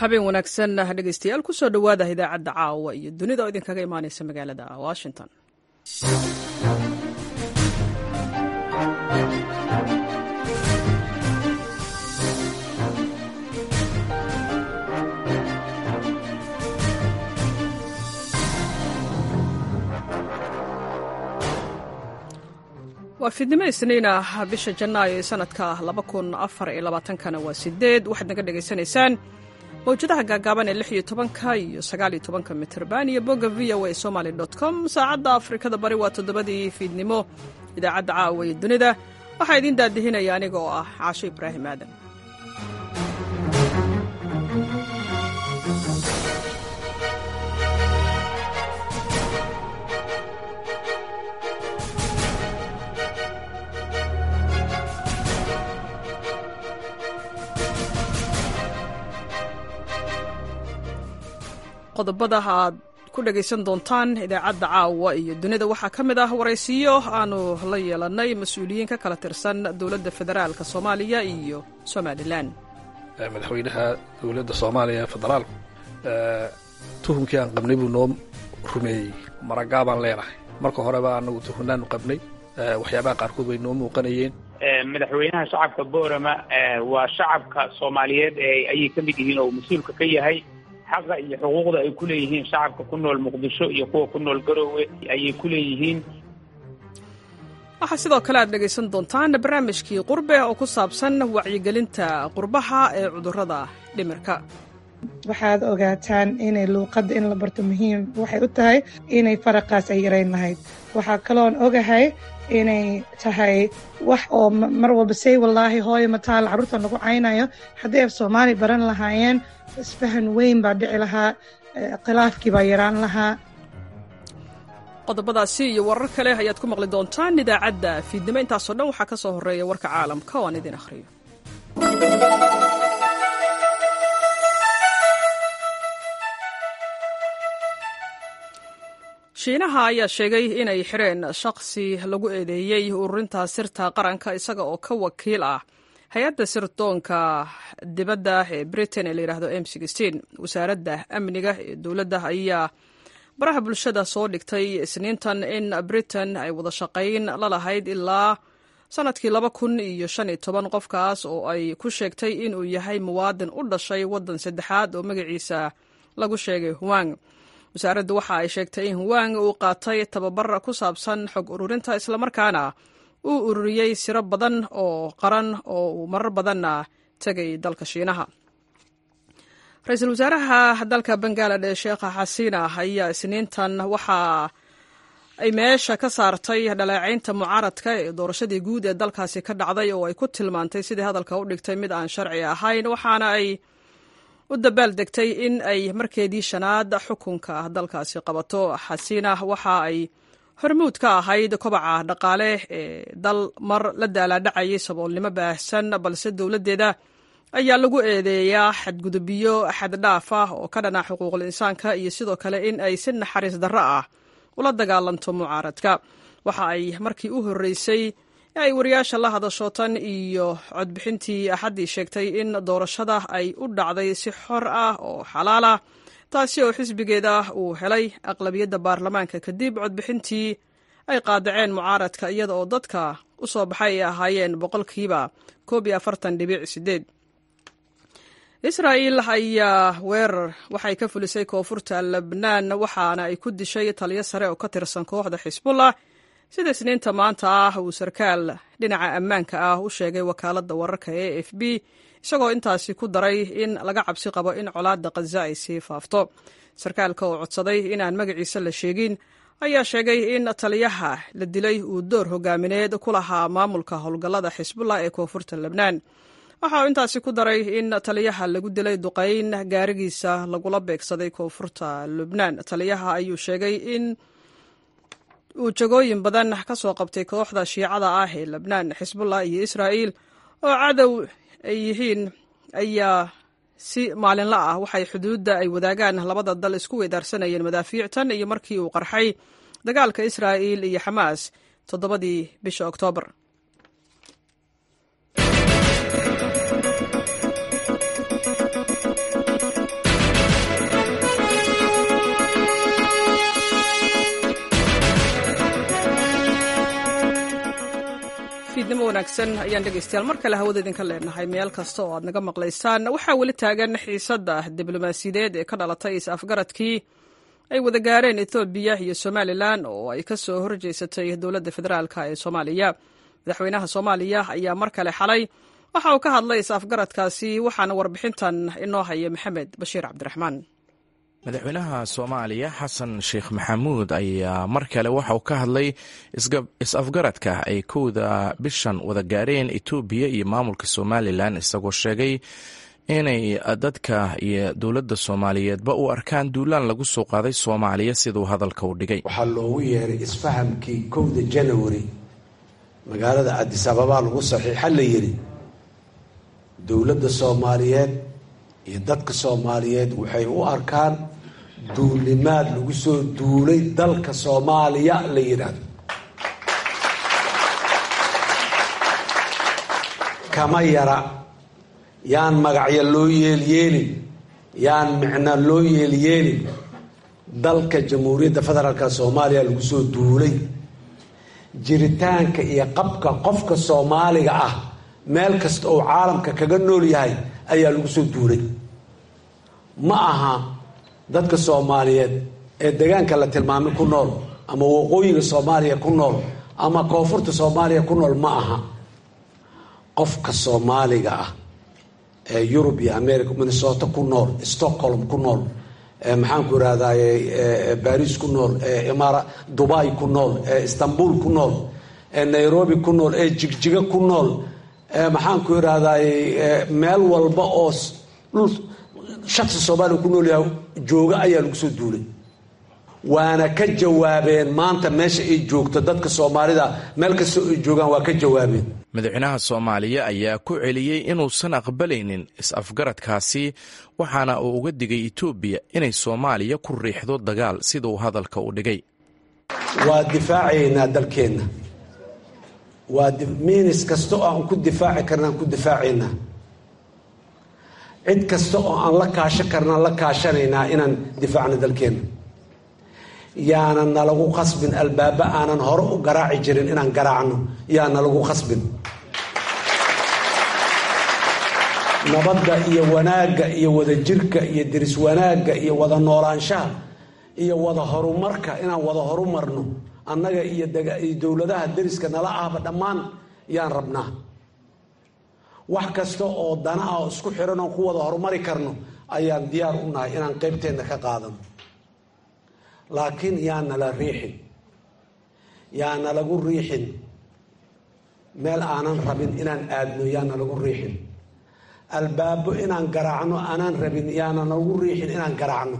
habeen wanaagsan dhegeystayaal kusoo dhowaada idaacadda caawa iyo dunida oo idinkaga imaaneysa magaalada washington waa fiidnimo isniin ah bisha janaayo ee sanadka kana waa sideed waxaad naga dhegaysanaysaan mawjadaha gaagaaban ee lixiyo tobanka iyo sagaaliyo tobanka mitrban iyo bogga v o a somaly com saacadda afrikada bari waa toddobadii fiidnimo idaacadda caawa iyo dunida waxaa idiin daadihinaya aniga oo ah caasho ibraahim aadan qodobada aad ku dhegaysan doontaan idaacadda caawa iyo dunida waxaa ka mid ah waraysiyo aanu la yeelanay mas-uuliyiin ka kala tirsan dowladda federaalka soomaaliya iyo somalilan madaxweynaha dowladda soomaaliya federaalku tuhumkii aan qabnay buu noo rumeeyey maragaabaan leenahay marka horeba anagu tuhunnaanu qabnay waxyaabaha qaarkood way noo muuqanayeen madaxweynaha shacabka boorama waa shacabka soomaaliyeed ayay ka mid yihiin oo mas-uulka ka yahay xaqa iyo xuquuqda ay ku leeyihiin shacabka ku nool muqdisho iyo kuwa ku nool garoowe ayay ku leeyihiin waxaa sidoo kale aad dhegaysan doontaan barnaamijkii qurbe oo ku saabsan wacyigelinta qurbaha ee cudurrada dhimirka waxaad ogaataan inay luuqadda in la barto muhiim waxay u tahay inay faraqaas ay yarayn lahayd waxaa kaloon ogahay inay tahay wax oo mar walba say wallaahi hooyo mataal carruurta lagu caynayo haddii af soomaali baran lahaayeen isfahan weyn baa dhici lahaa khilaafkii baa yaraan lahaa qodobadaasi iyo warar kale ayaad ku maqli doontaan idaacadda fiidnimo intaasoo dhan waxaa ka soo horreeya warka caalamka oo aan idin akhriyo shiinaha ayaa sheegay inay xireen shaqsi lagu eedeeyey ururinta sirta qaranka isaga oo ka wakiil ah hay-adda sirdoonka dibadda ee britain ee layidhaahdo m wasaaradda amniga ee dowladda ayaa baraha bulshada soo dhigtay isniintan in britain ay wada shaqayn la lahayd ilaa sanadkii laba kun iyo shan iyo toban qofkaas oo ay ku sheegtay inuu yahay muwaadin u dhashay waddan saddexaad oo magaciisa lagu sheegay huwang wasaaraddu waxa ay sheegtay in huwang uu qaatay tababar ku saabsan xog ururinta islamarkaana uu ururiyey siro badan oo qaran oo uu marar badanna tegay dalka shiinaha ra-iisul wasaaraha dalka bangaladesh sheekha xasiina ayaa isniintan waxa ay meesha ka saartay dhaleecaynta mucaaradka ee doorashadii guud ee dalkaasi ka dhacday oo ay ku tilmaantay sidii hadalka u dhigtay mid aan sharci ahayn waxaana ay u dabaal degtay in ay markeedii shanaad xukunka dalkaasi qabato xasiina waxa ay hormuud ka ahayd kobaca dhaqaale ee dal mar la daalaadhacayay saboolnimo baahsan balse dowladdeeda ayaa lagu eedeeyaa xadgudubyo xaddhaaf ah oo ka dhana xuquuqul insaanka iyo sidoo kale in ay si naxariis darro ah ula dagaalanto mucaaradka waxa ay markii u horreysay ay wariyaasha la hadasho tan iyo codbixintii axaddii sheegtay in doorashada ay u dhacday si xor ah oo xalaal ah taasi oo xisbigeeda uu helay aqlabiyadda baarlamaanka kadib codbixintii ay qaadaceen mucaaradka iyada oo dadka u soo baxay ay ahaayeen boqolkiiba koob iyo afartan dhibic sideed israa'il ayaa weerar waxay ka fulisay koonfurta lebnaan waxaana ay ku dishay taliyo sare oo ka tirsan kooxda xisbullah sida isniinta maanta ah uu sarkaal dhinaca ammaanka ah u sheegay wakaaladda wararka e f b isagoo intaasi ku daray in laga cabsi qabo in colaadda khaza ay sii faafto sarkaalka oo codsaday inaan magaciisa la sheegin ayaa sheegay in taliyaha la dilay uu door hogaamineed ku lahaa maamulka howlgallada xisbullah ee koonfurta lebnaan waxa uu intaasi ku daray in taliyaha lagu dilay duqayn gaarigiisa lagula beegsaday koonfurta lubnaan taliyaha ayuu sheegay in uu jagooyin badan ka soo qabtay kooxda shiicada ah ee lebnaan xisbullah iyo israa'iil oo cadow ay yihiin ayaa si maalinla ah waxay xuduudda ay wadaagaan labada dal isku weydaarsanayeen madaafiictan iyo markii uu qarxay dagaalka israa'iil iyo xamaas toddobadii bisha oktoobar fiidnimo wanaagsan ayaan dhegaystayaal mar kale hawada idinka leenahay meel kasta oo aad naga maqlaysaan waxaa weli taagan xiisadda diblomaasiyadeed ee ka dhalatay is-afgaradkii ay wada gaareen ethoobiya iyo somalilan oo ay ka soo horjeysatay dowladda federaalk ee soomaaliya madaxweynaha soomaaliya ayaa mar kale xalay waxa uu ka hadlay is-afgaradkaasi waxaana warbixintan inoo haya maxamed bashiir cabdiraxmaan madaxweynaha soomaaliya xasan sheekh maxamuud ayaa mar kale waxa uu ka hadlay is-afgaradka ay kowda bishan wada gaareen etoobiya iyo maamulka somalilan isagoo sheegay inay dadka iyo dowladda soomaaliyeedba u arkaan duulaan lagu soo qaaday soomaaliya siduu hadalka u dhigay waxaa loogu yeeray isfahamkii kowda janawari magaalada cadis ababaa lagu saxiixa la yidhi dowladda soomaaliyeed iyo dadka soomaaliyeed waxay u arkaan duulimaad lagu soo duulay dalka soomaaliya la yidhaahdo kama yara yaan magacyo loo yeelyeelin yaan micno loo yeelyeelin dalka jamhuuriyadda federaalka soomaaliya lagu soo duulay jiritaanka iyo qabka qofka soomaaliga ah meel kasta oo caalamka kaga nool yahay ayaa lagu soo duulay ma aha dadka soomaaliyeed ee deegaanka la tilmaamay ku nool ama waqooyiga soomaaliya ku nool ama koonfurta soomaaliya ku nool ma aha qofka soomaaliga ah ee yurub iyo america minnesota ku nool stockholm ku nool maxaanku irahdaye baris ku nool eeimara dubai ku nool ee istanbul ku nool ee nairobi ku nool ee jigjiga ku nool maxaanku irahdaye meel walba oo dhul shaqsi soomaaliya ku nool yahay jooga ayaa lagu soo duulay waana ka jawaabeen maanta meesha ay joogto dadka soomaalida meel kastoo ay joogaan waa ka jawaabeen madaxweynaha soomaaliya ayaa ku celiyey inuusan aqbalaynin is-afgaradkaasi waxaana uu uga digay etoobiya inay soomaaliya ku riixdo dagaal siduu hadalka u dhigay waa difaacaynaa dalkeenna waa miinis kasta oo aan ku difaaci karna aan ku difaacaynaa cid kasta oo aan la kaashan karna la kaashanaynaa inaan difaacno dalkeenna yaanan nalagu khasbin albaaba aanan hore u garaaci jirin inaan garaacno yaa nalagu khasbin nabadda iyo wanaagga iyo wadajirka iyo diris wanaagga iyo wada noolaanshaha iyo wada horumarka inaan wada horumarno annaga iyo dowladaha deriska nala ahba dhammaan yaan rabnaa wax kasta oo dana ah oo isku xiran oon ku wada horumari karno ayaan diyaar u nahay inaan qaybteenna ka qaadano laakiin yaana la riixin yaana lagu riixin meel aanan rabin inaan aadno yaana lagu riixin albaabo inaan garaacno aanaan rabin yaana lagu riixin inaan garaacno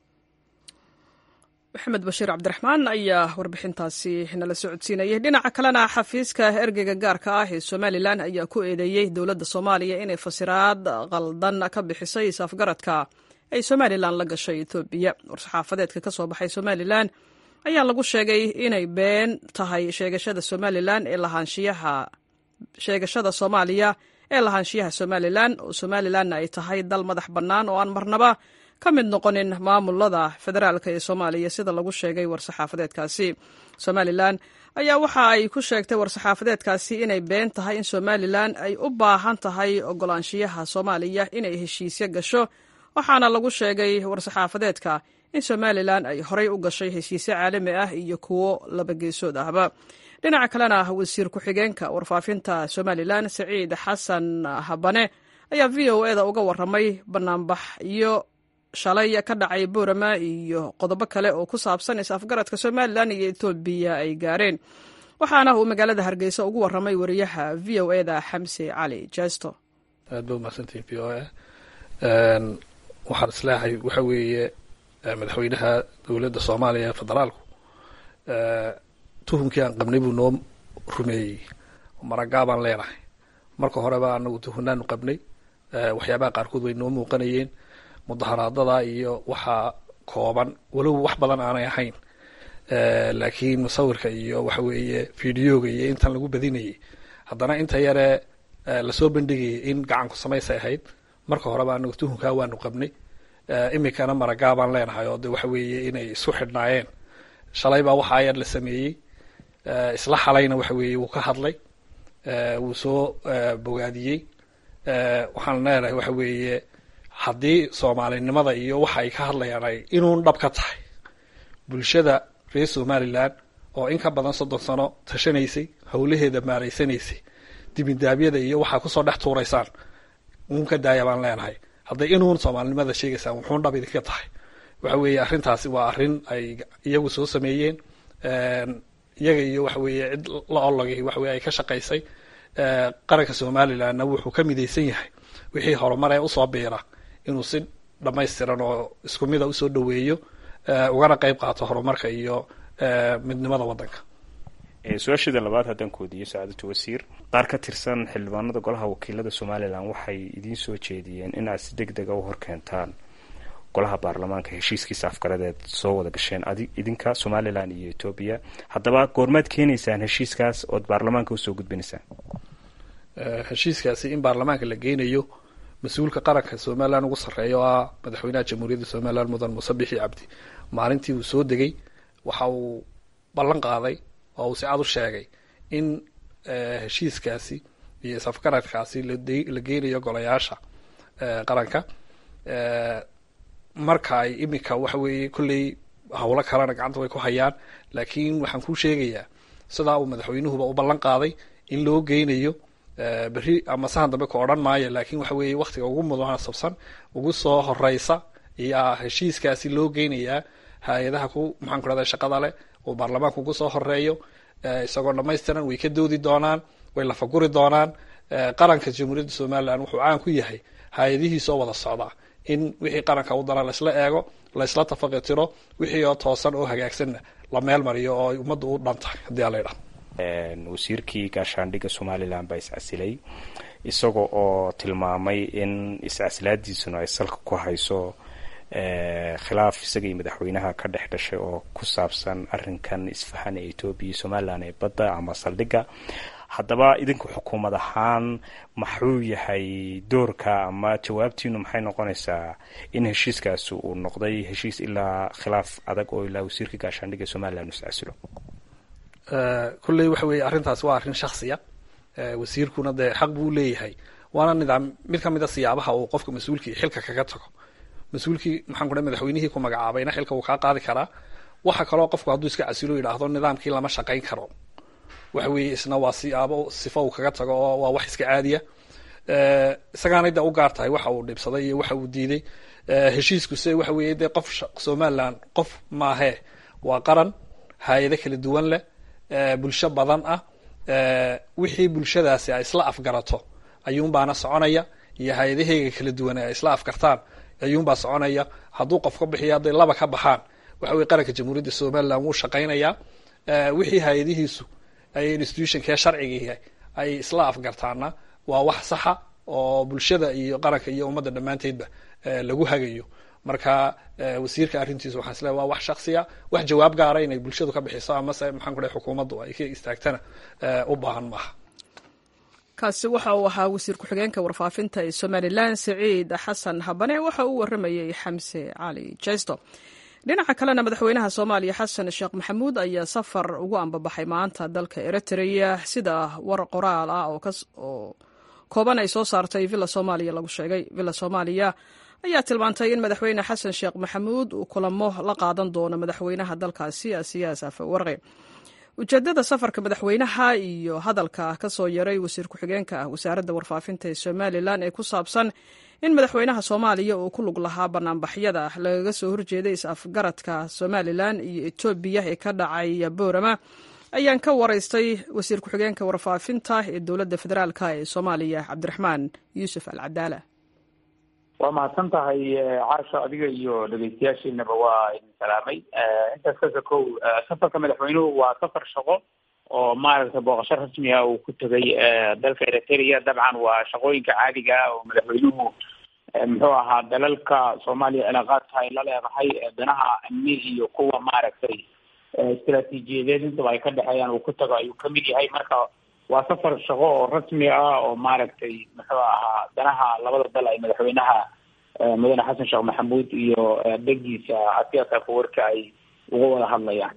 maxamed bashiir cabdiraxmaan ayaa warbixintaasi nala socodsiinayay dhinaca kalena xafiiska ergeyga gaarka ah ee somalilan ayaa ku eedeeyey dowladda soomaaliya inay fasiraad qaldan ka bixisay isafgaradka ay somalilan la gashay etoobiya war-saxaafadeedka ka soo baxay somalilan ayaa lagu sheegay inay been tahay sheegashada somalilan ee lahaanshiyaha sheegashada soomaaliya ee lahaanshiyaha somalilan oo somalilanna ay tahay dal madax bannaan oo aan marnaba ka mid noqonin maamulada federaalk ee soomaaliya sida lagu sheegay war-saxaafadeedkaasi somalilan ayaa waxa ay ku sheegtay war-saxaafadeedkaasi inay been tahay in somalilan ay u baahan tahay ogolaanshiyaha soomaaliya inay heshiisyo gasho waxaana lagu sheegay war-saxaafadeedka in somalilan ay horey u gashay heshiisyo caalami ah iyo kuwo labageesood ahba dhinaca kalena wasiir ku-xigeenka warfaafinta somalilan saciid xasan habane ayaa v o eda uga waramay banaanbax iyo shalay ka dhacay boorama iyo qodobo kale oo ku saabsan is-afgaradka somalilan iyo etoobiya ay gaareen waxaana uu magaalada hargeysa ugu waramay wariyaha v o eda xamse cali jesto aad ba umahadsantihin v o a waxaan isleehay waxa weeye madaxweynaha dowladda soomaaliya ee federaalku tuhumkii aan qabnay buu noo rumeeyey maragaabaan leenahay marka horeba anagu tuhunaanu qabnay waxyaabaha qaarkood way noo muuqanayeen mudaharaadada iyo waxaa kooban walow wax badan aanay ahayn laakiin musawirka iyo waxa weeye videoga iyo intan lagu badinayay haddana inta yare lasoo bandhigayay in gacanku samaysay ahayd marka horeba anagu tuhunkaa waanu qabnay iminkana maragaabaan leenahay oo de waxa weeye inay isu xidhnaayeen shalay baa waxa ayar la sameeyey isla xalayna waxa weeye wuu ka hadlay wuu soo bogaadiyey waxaan leenahay waxa weeye haddii soomaalinimada iyo waxa ay ka hadlayaan ay inuun dhab ka tahay bulshada reer somalilan oo in ka badan soddon sano tashanaysay howlaheeda maaraysanaysay dibindaabyada iyo waxaa kusoo dhex tuuraysaan uun ka daaya baan leenahay hadday inuun soomaalinimada sheegaysaan wuxuun dhab idinka tahay waxa weeye arrintaasi waa arrin ay iyagu soo sameeyeen iyaga iyo waxa weeye cid la ologay waxa weye ay ka shaqaysay qaranka somalilandna wuxuu ka midaysan yahay wixii horumar ee usoo biira inuu si dhamaystiran oo isku mida usoo dhaweeyo ugana qeyb qaato horumarka iyo midnimada waddanka su-aasheeda labaad haddaan koodiyo sacaadatu wasiir qaar ka tirsan xildhibaanada golaha wakiilada somalilan waxay idiin soo jeediyeen in aad si deg dega u horkeentaan golaha baarlamaanka heshiiskiisa afgaradeed soo wada gasheen idinka somalilan iyo etoobiya haddaba goormaad keenaysaan heshiiskaas ood baarlamaanka usoo gudbinaysaan heshiiskaasi in baarlamaanka la geynayo mas-uulka qaranka somalilan ugu sarreeya oo ah madaxweynaha jamhuuriyadda somalilan mudan muuse bixi cabdi maalintii uu soo degay waxa uu ballan qaaday oo uu si cad u sheegay in heshiiskaasi iyo isafgaradkaasi la geynayo golayaasha qaranka marka ay imika waxa weeye kolley howlo kalena gacanta way ku hayaan laakiin waxaan kuu sheegayaa sidaa uu madaxweynuhuba u ballan qaaday in loo geynayo berri ama sahan dambe ka odhan maayo laakiin waxa weeye waktiga ugu munaasabsan ugu soo horeysa iyaa heshiiskaasi loo geynayaa hay-adaha ku maxaan ku rahda shaqada leh uu baarlamaanka ugu soo horeeyo isagoo dhamaystiran way ka doodi doonaan way lafaguri doonaan qaranka jamhuuriyadda somalilan wuxuu caan ku yahay hay-adihiisoo wada socdaa in wixii qaranka u dana laysla eego laysla tafaqitiro wixii oo toosan oo hagaagsanna la meel mariyo oo ay ummadda u dhan tahay haddii ala ydhaha wasiirkii gaashaandhigga somalilan baa iscasilay isaga oo tilmaamay in iscasilaadiisuna ay salka ku hayso khilaaf isaga iyo madaxweynaha ka dhex dhashay oo ku saabsan arinkan isfahan ee etoobiya iyo somalilan ee badda ama saldhigga haddaba idinku xukuumad ahaan maxuu yahay doorka ama jawaabtiinu maxay noqonaysaa in heshiiskaasi uu noqday heshiis ilaa khilaaf adag oo ilaa wasiirka gaashaandhigga somalilan uu iscasilo kolley waxa weeye arrintaasi waa arrin shaksiya wasiirkuna dee xaq buu leeyahay waana nidaam mid ka mid a siyaabaha uu qofka mas-uulkii xilka kaga tago mas-uulkii maxaan ku dhahay madaxweynihii ku magacaabayna xilka wuu kaa qaadi karaa waxa kaloo qofku hadduu iska casilo yidhaahdo nidaamkii lama shaqayn karo waxa weeye isna waa siyaabo sifo uu kaga tago oo waa wax iska caadiya isagaanay de u gaar tahay waxa uu dhibsaday iyo waxa uu diiday heshiisku se waxa weeye dee qof somalilan qof maahee waa qaran hay-ado kala duwan leh bulsho badan ah wixii bulshadaasi ay isla afgarato ayuunbaana soconaya iyo hay-adaheyga kala duwan ay isla afgartaan ayuunbaa soconaya hadduu qof ka bixiyo hadday laba ka baxaan waxa weye qaranka jamhuuriyadda somalilan wuu shaqaynayaa wixii hay-adihiisu ay institutionkee sharcigii ay isla afgartaana waa wax saxa oo bulshada iyo qaranka iyo ummadda dhammaanteedba lagu hagayo marka wasiirka arrintiisa waxaan isleeay waa wax shaksiya wax jawaab gaara inay bulshadu ka bixiso amase maxaan ku dhahay xukuumaddu ay ka istaagtana u baahan maaha kaasi waxa uu ahaa wasiir ku-xigeenka warfaafinta ee somalilan siciid xasan habane waxa uu waramayey xamse cali jesto dhinaca kalena madaxweynaha soomaaliya xasan sheekh maxamuud ayaa safar ugu ambabaxay maanta dalka eritrea sida war qoraal ah oo kooban ay soo saartay villa soomaaliya lagu sheegay villa soomaaliya ayaa tilmaantay in madaxweyne xasan sheekh maxamuud uu kulamo la qaadan doono madaxweynaha dalkaasi asiyaas afawarqi ujeedada safarka madaxweynaha iyo hadalka ka soo yaray wasiir ku-xigeenka ah wasaaradda warfaafinta ee somalilan ee ku saabsan in madaxweynaha soomaaliya uu ku lug lahaa banaanbaxyada lagaga soo horjeeday is-afgaradka somalilan iyo etoobiya ee ka dhacay boorama ayaan ka waraystay wasiir ku-xigeenka warfaafinta ee dowladda federaalk ee soomaaliya cabdiraxmaan yuusuf al cadaala waa mahadsan tahay caasho adiga iyo dhegeystayaashiinaba waa idin salaamay intaas kasa kow safarka madaxweynuhu waa safar shaqo oo maaragtay booqasho rasmi ah uu ku tegay dalka eritrea dabcan waa shaqooyinka caadiga ah oo madaxweynuhu muxuu ahaa dalalka soomaaliya cilaaqaadka ay la leedahay danaha amni iyo kuwa maaragtay istaraatiijiyadeed intaba ay ka dhexeeyaan uu ku tago ayuu kamid yahay marka waa safar shaqo oo rasmi ah oo maaragtay muxuu ahaa danaha labada dal ay madaxweynaha mudane xasan sheekh maxamuud iyo degiisa asiyaas afawarka ay uga wada hadlayaan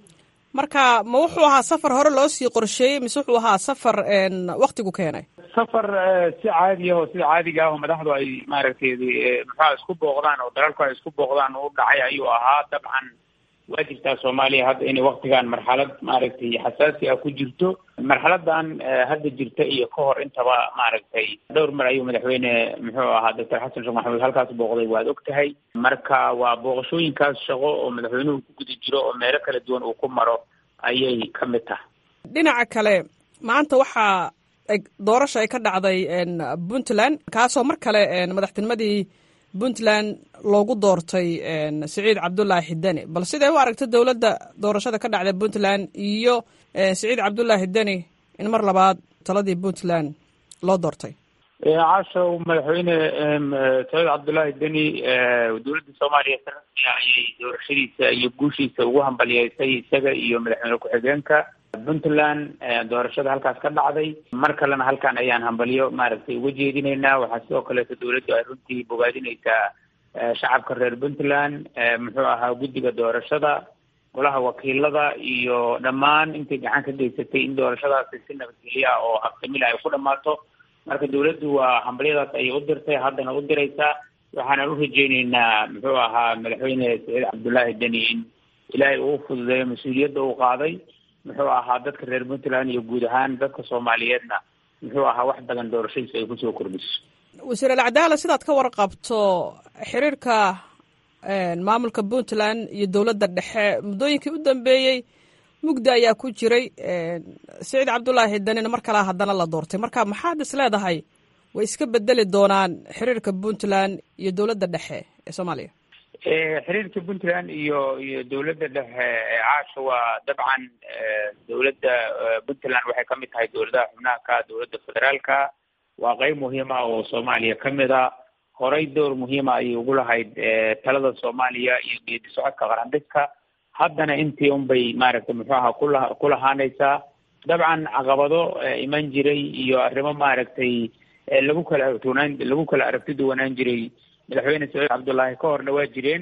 marka ma wuxuu ahaa safar hore loo sii qorsheeyey mise wuxuu ahaa safar waktigu keenay safar si caadi ah oo sida caadiga ah oo madaxdu ay maaragtay muxua isku booqdaan oo dalalku ay isku booqdaan u dhacay ayuu ahaa dabcan waa jirtaa soomaaliya hadda inay waktigan marxalad maaragtay xasaasi ah ku jirto marxaladan hadda jirta iyo ka hor intaba maaragtay dhowr mar ayuu madaxweyne muxuu ahaa doctor xasan sheekh maxamuud halkaas booqday waad og tahay marka waa booqashooyinkaas shaqo oo madaxweynuhu ku guda jiro oo meelo kala duwan uu ku maro ayay ka mid tahay dhinaca kale maanta waxaa doorasha ay ka dhacday puntland kaasoo mar kale madaxtinimadii puntland loogu doortay siciid cabdullaahi deni bal siday u aragta dowladda doorashada ka dhacday puntland iyo siciid cabdullaahi deni in mar labaad taladii puntland loo doortay cashow madaxweyne saciid cabdullaahi deni dowladda soomaaliya si rasmiya ayay doorashadiisa iyo guushiisa ugu hambaliyeysay isaga iyo madaxweyne ku-xigeenka puntland doorashada halkaas ka dhacday mar kalena halkan ayaan hambalyo maaragtay uga jeedinaynaa waxaa sidoo kaleeto dowladdu ay runtii bogaadinaysaa shacabka reer puntland muxuu ahaa guddiga doorashada golaha wakiilada iyo dhammaan intay gacan ka geysatay in doorashadaasi si nabadgelyo ah oo habsamila ay ku dhammaato marka dowladdu waa hambalyadaas ayay u dirtay haddana u diraysaa waxaanan u rajeyneynaa muxuu ahaa madaxweyne saciid cabdullaahi deni in ilaahay uu fududeeyo mas-uuliyadda uu qaaday muxuu ahaa dadka reer puntland iyo guud ahaan dadka soomaaliyeedna muxuu ahaa wax badan doorashadiisu ay kusoo kordhiso wasiir alcadaala sidaad ka warqabto xiriirka maamulka puntland iyo dowladda dhexe muddooyinkii u dambeeyey mugdi ayaa ku jiray siciid cabdullaahi danina mar kalea haddana la doortay marka maxaad is leedahay way iska bedeli doonaan xiriirka puntland iyo dowladda dhexe ee soomaaliya xiriirka puntland iyo iyo dowladda dhexe caasha waa dabcan dowladda puntland waxay ka mid tahay dowladaha xubnaha ka dowladda federaalka waa qeyb muhiima oo soomaaliya ka mid a horey door muhiima ayay ugu lahayd talada soomaaliya iyo geedi socodka qarandhigka haddana intii unbay maaragtay muxuu ahaa kula ku lahaanaysaa dabcan caqabado iman jiray iyo arrimo maaragtay lagu kala aragtiwanaan lagu kala aragti duwanaan jiray madaxweyne saciid cabdullaahi ka horna waa jireen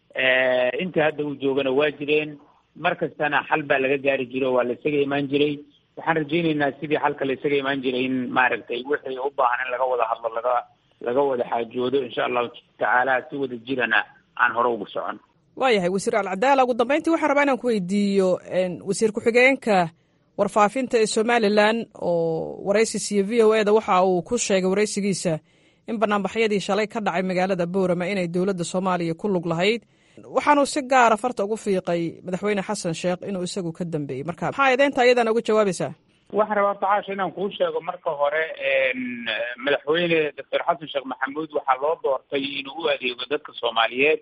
intii hadda uu joogana waa jireen mar kastana xal baa laga gaari jiray oo waa la isaga imaan jiray waxaan rajeyneynaa sidii xalka la isaga imaan jiray in maaragtay wixii u baahan in laga wada hadlo laga laga wada xaajoodo insha allahu tacaala si wada jirana aan hore ugu socon waayahay wasiir alcadaala ugu dambeyntii waxaan rabaa inaan ku weydiiyo wasiir ku-xigeenka warfaafinta ee somalilan oo waraysi siiyo v o eda waxa uu ku sheegay waraysigiisa in banaanbaxyadii shalay ka dhacay magaalada boorama inay dowladda soomaaliya ku lug lahayd waxaanuu si gaara farta ugu fiiqay madaxweyne xasan sheekh inuu isagu ka dambeeyey marka maxaa eedeynta iyadana uga jawaabaysaa waxaan rabaa tacaasha inaan kuu sheego marka hore madaxweyne doctor xasan sheekh maxamuud waxaa loo doortay inuu u adeego dadka soomaaliyeed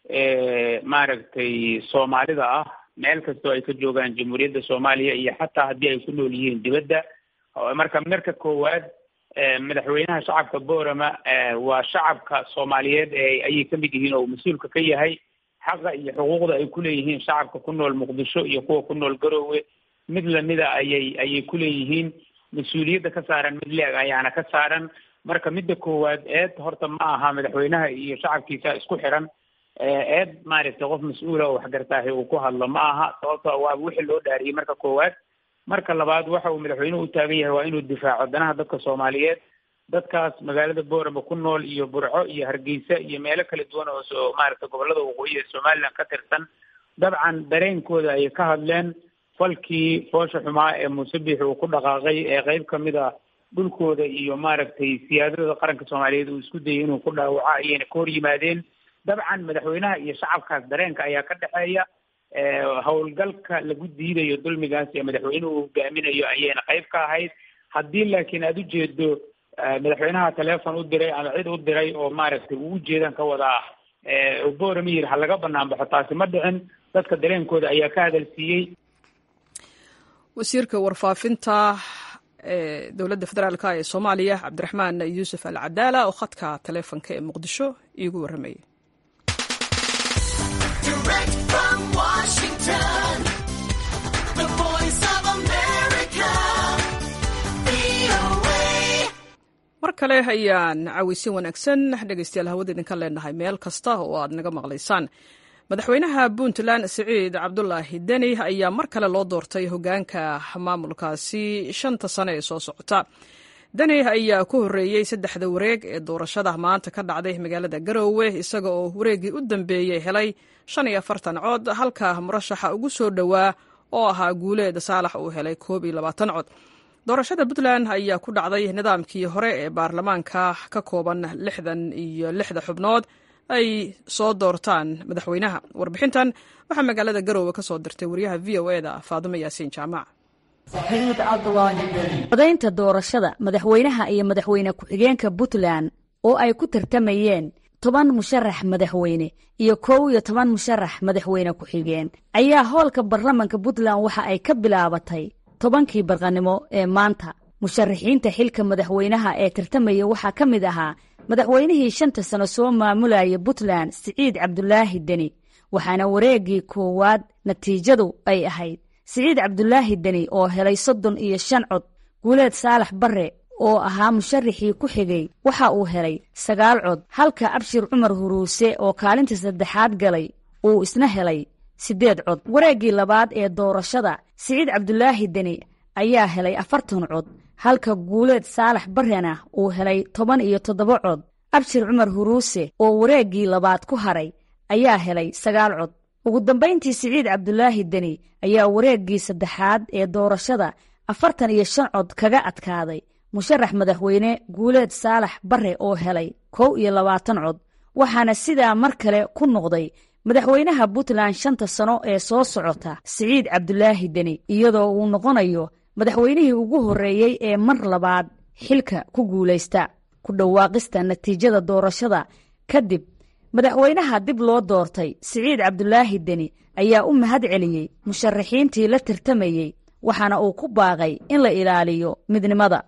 maaragtay soomaalida ah meel kastoo ay ka joogaan jamhuuriyadda soomaaliya iyo xataa haddii ay ku nool yihiin dibadda marka marka koowaad madaxweynaha shacabka boorama waa shacabka soomaaliyeed ee ayay ka mid yihiin oo mas-uulka ka yahay xaqa iyo xuquuqda ay kuleeyihiin shacabka ku nool muqdisho iyo kuwa ku nool garoowe mid lamida ayay ayay kuleeyihiin mas-uuliyadda ka saaran mid leeg ayaana ka saaran marka midda koowaad eed horta ma aha madaxweynaha iyo shacabkiisa isku xiran eed maaragtay qof mas-uula oo waxgartaahi uu ku hadlo ma aha sababto waa wixii loo dhaariyey marka koowaad marka labaad waxa uu madaxweynuhu u taagan yahay waa inuu difaaco danaha dadka soomaaliyeed dadkaas magaalada boorama ku nool iyo burco iyo hargeysa iyo meelo kala duwan oo so maaragtay gobolada waqooyi ee somaliland ka tirsan dabcan dareenkooda ayay ka hadleen falkii foosha xumaa ee muuse biix uu ku dhaqaaqay ee qeyb kamid a dhulkooda iyo maaragtay siyaadada qaranka soomaaliyeed uu isku dayay inuu ku dhaawaco ayayna ka hor yimaadeen dabcan madaxweynaha iyo shacabkaas dareenka ayaa ka dhexeeya howlgalka lagu diidayo dulmigaas ee madaxweynuhu hogaaminayo ayayna qayb ka ahayd haddii laakiin aada ujeedo madaxweynaha teleefon u diray ama cid u diray oo maaragtay uu ujeedan ka wadaa boorama yiri ha laga banaan baxo taasi ma dhicin dadka dareenkooda ayaa ka hadalsiiyey wasiirka warfaafinta ee dowladda federaalk ee soomaaliya cabdiraxmaan yuusuf al cadaala oo khadka taleefonka ee muqdisho iigu warramayay mar kale ayaan caweysin wanaagsan dhegeystayaal hawada idinka leenahay meel kasta oo aad naga maqlaysaan madaxweynaha puntland siciid cabdulaahi deni ayaa mar kale loo doortay hogaanka maamulkaasi shanta sane ee soo socota deni ayaa ku horreeyey saddexda wareeg ee doorashada maanta ka dhacday magaalada garoowe isaga oo wareeggii u dambeeyey helay shan iyo afartan cod halka murashaxa ugu soo dhowaa oo ahaa guuleed saalax uu helay koob iyo labaatan cod doorashada puntland ayaa ku dhacday nidaamkii hore ee baarlamaanka ka kooban lixdan iyo lixda xubnood ay soo doortaan madaxweynaha warbixintan waxaa magaalada garoowe ka soo dirtay wariyaha v o e da faadimo yaasiin jaamac codaynta doorashada madaxweynaha iyo madaxweyne ku-xigeenka puntland oo ay ku tartamayeen toban musharax madaxweyne iyo kow iyo toban musharax madaxweyne ku-xigeen ayaa hoolka baarlamanka puntland waxa ay ka bilaabatay tobankii barqanimo ee maanta musharaxiinta xilka madaxweynaha ee tartamaya waxaa ka mid ahaa madaxweynihii shanta sano soo maamulaya puntland siciid cabdulaahi deni waxaana wareeggii koowaad natiijadu ay ahayd siciid cabdulaahi deni oo helay soddon iyo shan cod guuleed saalax barre oo ahaa musharaxii ku xigay waxa uu helay sagaal cod halka abshir cumar huruuse oo kaalinta saddexaad galay uu isna helay siddeed cod wareeggii labaad ee doorashada siciid cabdulaahi deni ayaa helay afartan cod halka guuleed saalax barrena uu helay toban iyo toddoba cod abshir cumar huruuse oo wareeggii labaad ku haray ayaa helay sagaal cod ugu dambayntii siciid cabdulaahi deni ayaa wareeggii saddexaad ee doorashada afartan iyo shan cod kaga adkaaday musharax madaxweyne guuleed saalax barre oo helay kow iyo labaatan cod waxaana sidaa mar kale ku noqday madaxweynaha puntland shanta sano ee soo socota siciid cabdulaahi deni iyadoo uu noqonayo madaxweynihii ugu horreeyey ee mar labaad xilka ku guulaysta ku dhawaaqista natiijada doorashada kadib madaxweynaha dib loo doortay siciid cabdulaahi deni ayaa u mahad celiyey musharaxiintii la tartamayey waxaana uu ku baaqay in la ilaaliyo midnimada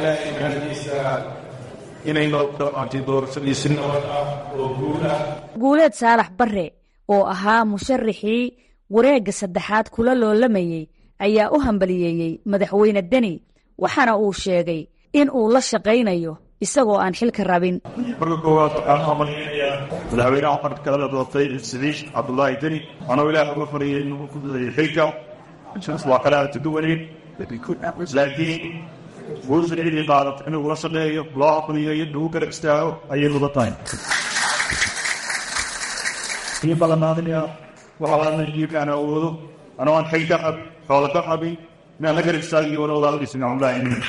guuleed saalax barre oo ahaa musharaxii wareegga saddexaad kula loolamayey ayaa u hambaliyeeyey madaxweyne deni waxaana uu sheegay in uu la shaqaynayo isagoo aan xilka rabin marka koowaad waxaan u hambaliynayaa madaxweynaha waxaan kala doortay siciid cabdulaahi deni waxaana ilaah uga fariyay inuu ku daday xilka waa kala tuduwaneyn laakiin guusha cidii qaadat inuu la shaqeeyo loo aqliyo iyo lagu garab istaago ayay mudan tahay kii balanaadinaya waxaa jiibkaan awoodo anoo aan xil ka qab xoola ka qabin inaan la garab istaagiyo walowdaadhisin cabdulaahi deni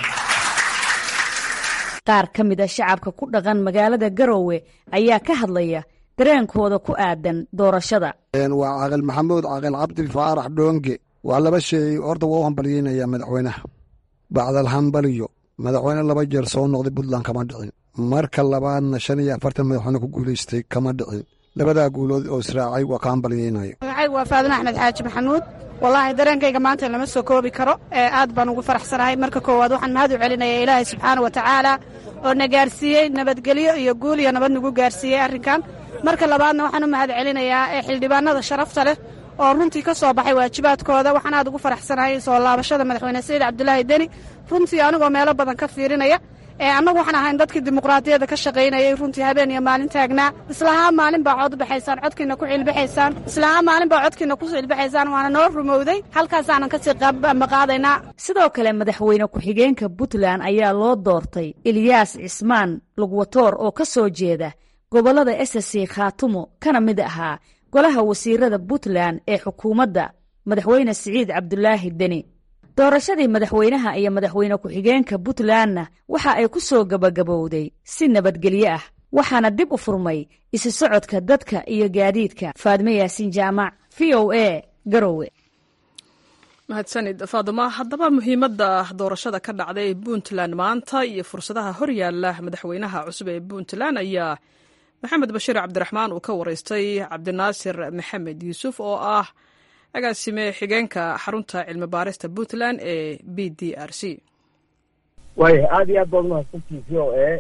qaar ka mid a shacabka ku dhaqan magaalada garoowe ayaa ka hadlaya dareenkooda ku aadan doorashada waa caaqil maxamuud caaqil cabdi faarax dhoonge waa laba sheey horta waa u hambalyeynaya madaxweynaha bacdal hambaliyo madaxweyne laba jeer soo noqday puntland kama dhicin marka labaadna shan iyo afartan madaxweyne ku guulaystay kama dhicin labadaa guulood oo israacay waa ka hambalyeynaya magacaygu waa faadin axmed xaaji maxamuud wallaahi dareenkayga maanta lama soo koobi karo aad baan ugu faraxsanahay marka koowaad waxaan mahad u celinaya ilaahay subxaana wa tacaala oo na gaarsiiyey nabadgelyo iyo guul iyo nabad nagu gaarsiiyey arrinkan marka labaadna waxaan u mahad celinayaa ee xildhibaanada sharafta leh oo runtii ka soo baxay waajibaadkooda waxaan aad ugu faraxsanahay soo laabashada madaxweyne saciid cabdulaahi deni runtii anigoo meelo badan ka fiirinaya annagu waxaan ahayn dadkii dimuqraadiyadda ka shaqaynayay runtii habeen iyo maalin taagnaa islahaa maalin baa cod baxaysaan codkiina ku cilbaxaysaan islahaa maalin baa codkiina ku cilbaxaysaan waana noo rumowday halkaasaanan kasii maqaadaynaa sidoo kale madaxweyne ku-xigeenka puntland ayaa loo doortay ilyaas cismaan lugwatoor oo ka soo jeeda gobollada ssc khaatumo kana mid ahaa golaha wasiirada puntland ee xukuumadda madaxweyne siciid cabdulaahi deni doorashadii madaxweynaha iyo madaxweyne ku-xigeenka puntlandna waxa ay ku soo gebagabowday si nabadgelyo ah waxaana dib u furmay isu socodka dadka iyo gaadiidka faadme yaasiin jaamac v o a garowe mahadsanid faaduma haddaba muhiimadda doorashada ka dhacday puntland maanta iyo fursadaha horyaala madaxweynaha cusub ee puntland ayaa maxamed bashiir cabdiraxmaan uu ka waraystay cabdinaasir maxamed yuusuf oo ah agaasime xigeenka xarunta cilmi baarista puntland ee b d r c waaya aada iyo aad baad umahadsantii v o a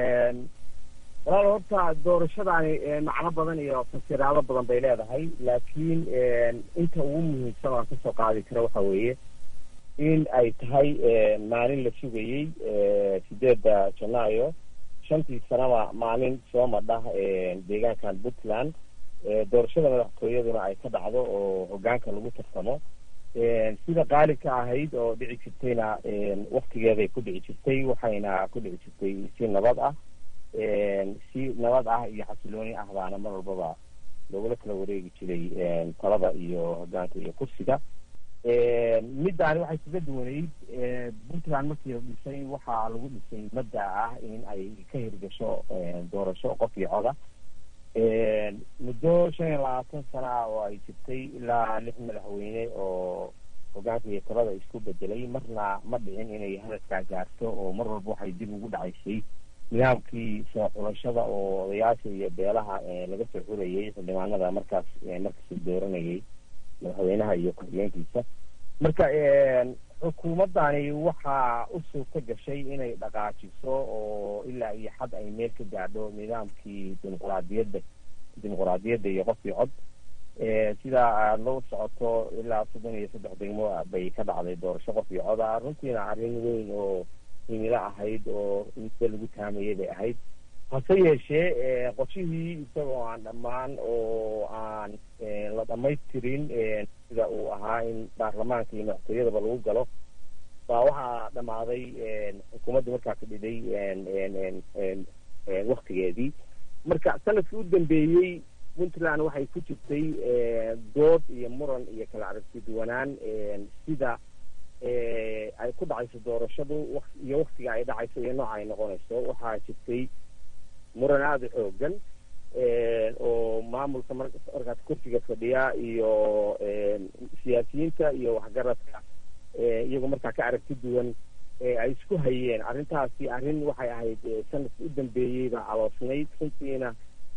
walaal horta doorashadaani macno badan iyo fasiraado badan bay leedahay laakiin inta ugu muhiimsan aan kasoo qaadi karo waxa weeye in ay tahay maalin la sugayey sideedda janaayo shantii sanaba maalin soo madhah deegaankan puntland doorashada madaxtooyaduna ay ka dhacdo oo hogaanka lagu tartamo sida qaalibka ahayd oo dhici jirtayna waktigeeday ku dhici jirtay waxayna ku dhici jirtay si nabad ah si nabad ah iyo xasilooni ah baana mar walbaba loogula kala wareegi jiray talada iyo hogaanka iyo kursiga middaani waxay kaga duwanayd puntland markii la dhisay waxaa lagu dhisay madda ah in ay ka hirgasho doorasho qof iyo coda muddo shan iyo labaatan sana ah oo ay jirtay ilaa lix madaxweyne oo hogaanka iyo talada isku bedelay marna ma dhicin inay hadaskaa gaarto oo mar walba waxay dib ugu dhacaysay nidaamkii soo xulashada oo odayaasha iyo beelaha laga soo xurayay xildhibaanada markaas markasuu dooranayay madaxweynaha iyo ku-xigeenkiisa marka xukuumaddani waxaa u suurta gashay inay dhaqaajiso oo ilaa iyo xad ay meel ka gaadho nidaamkii dimuquraadiyadda dimuquraadiyadda iyo qof iyo cod sidaa aada loo socoto ilaa soddon iyo saddex degmo bay ka dhacday doorasho qof iyo coda runtiina arrin weyn oo himilo ahayd oo muddo lagu taamayay bay ahayd hase yeeshee qorshihii isagoo aan dhammaan oo aan la dhamaystirin sida uu ahaa in baarlamaanka iyo madaxtooyadaba lagu galo baa waxaa dhammaaday xukuumadda markaa fadhiday waktigeedii marka sanadkii u dambeeyey puntland waxay ku jirtay dood iyo muran iyo kala aragti duwanaan sida ay ku dhacayso doorashadu iyo waktiga ay dhacayso iyo nooca ay noqonayso waxaa jirtay muran aada u xoogan oo maamulka markaas kursiga fadhiya iyo siyaasiyiinta iyo waxgaradka iyagoo markaa ka aragti duwan ay isku hayeen arrintaasi arrin waxay ahayd sanadka u dambeeyeyba caloosnayd runtiina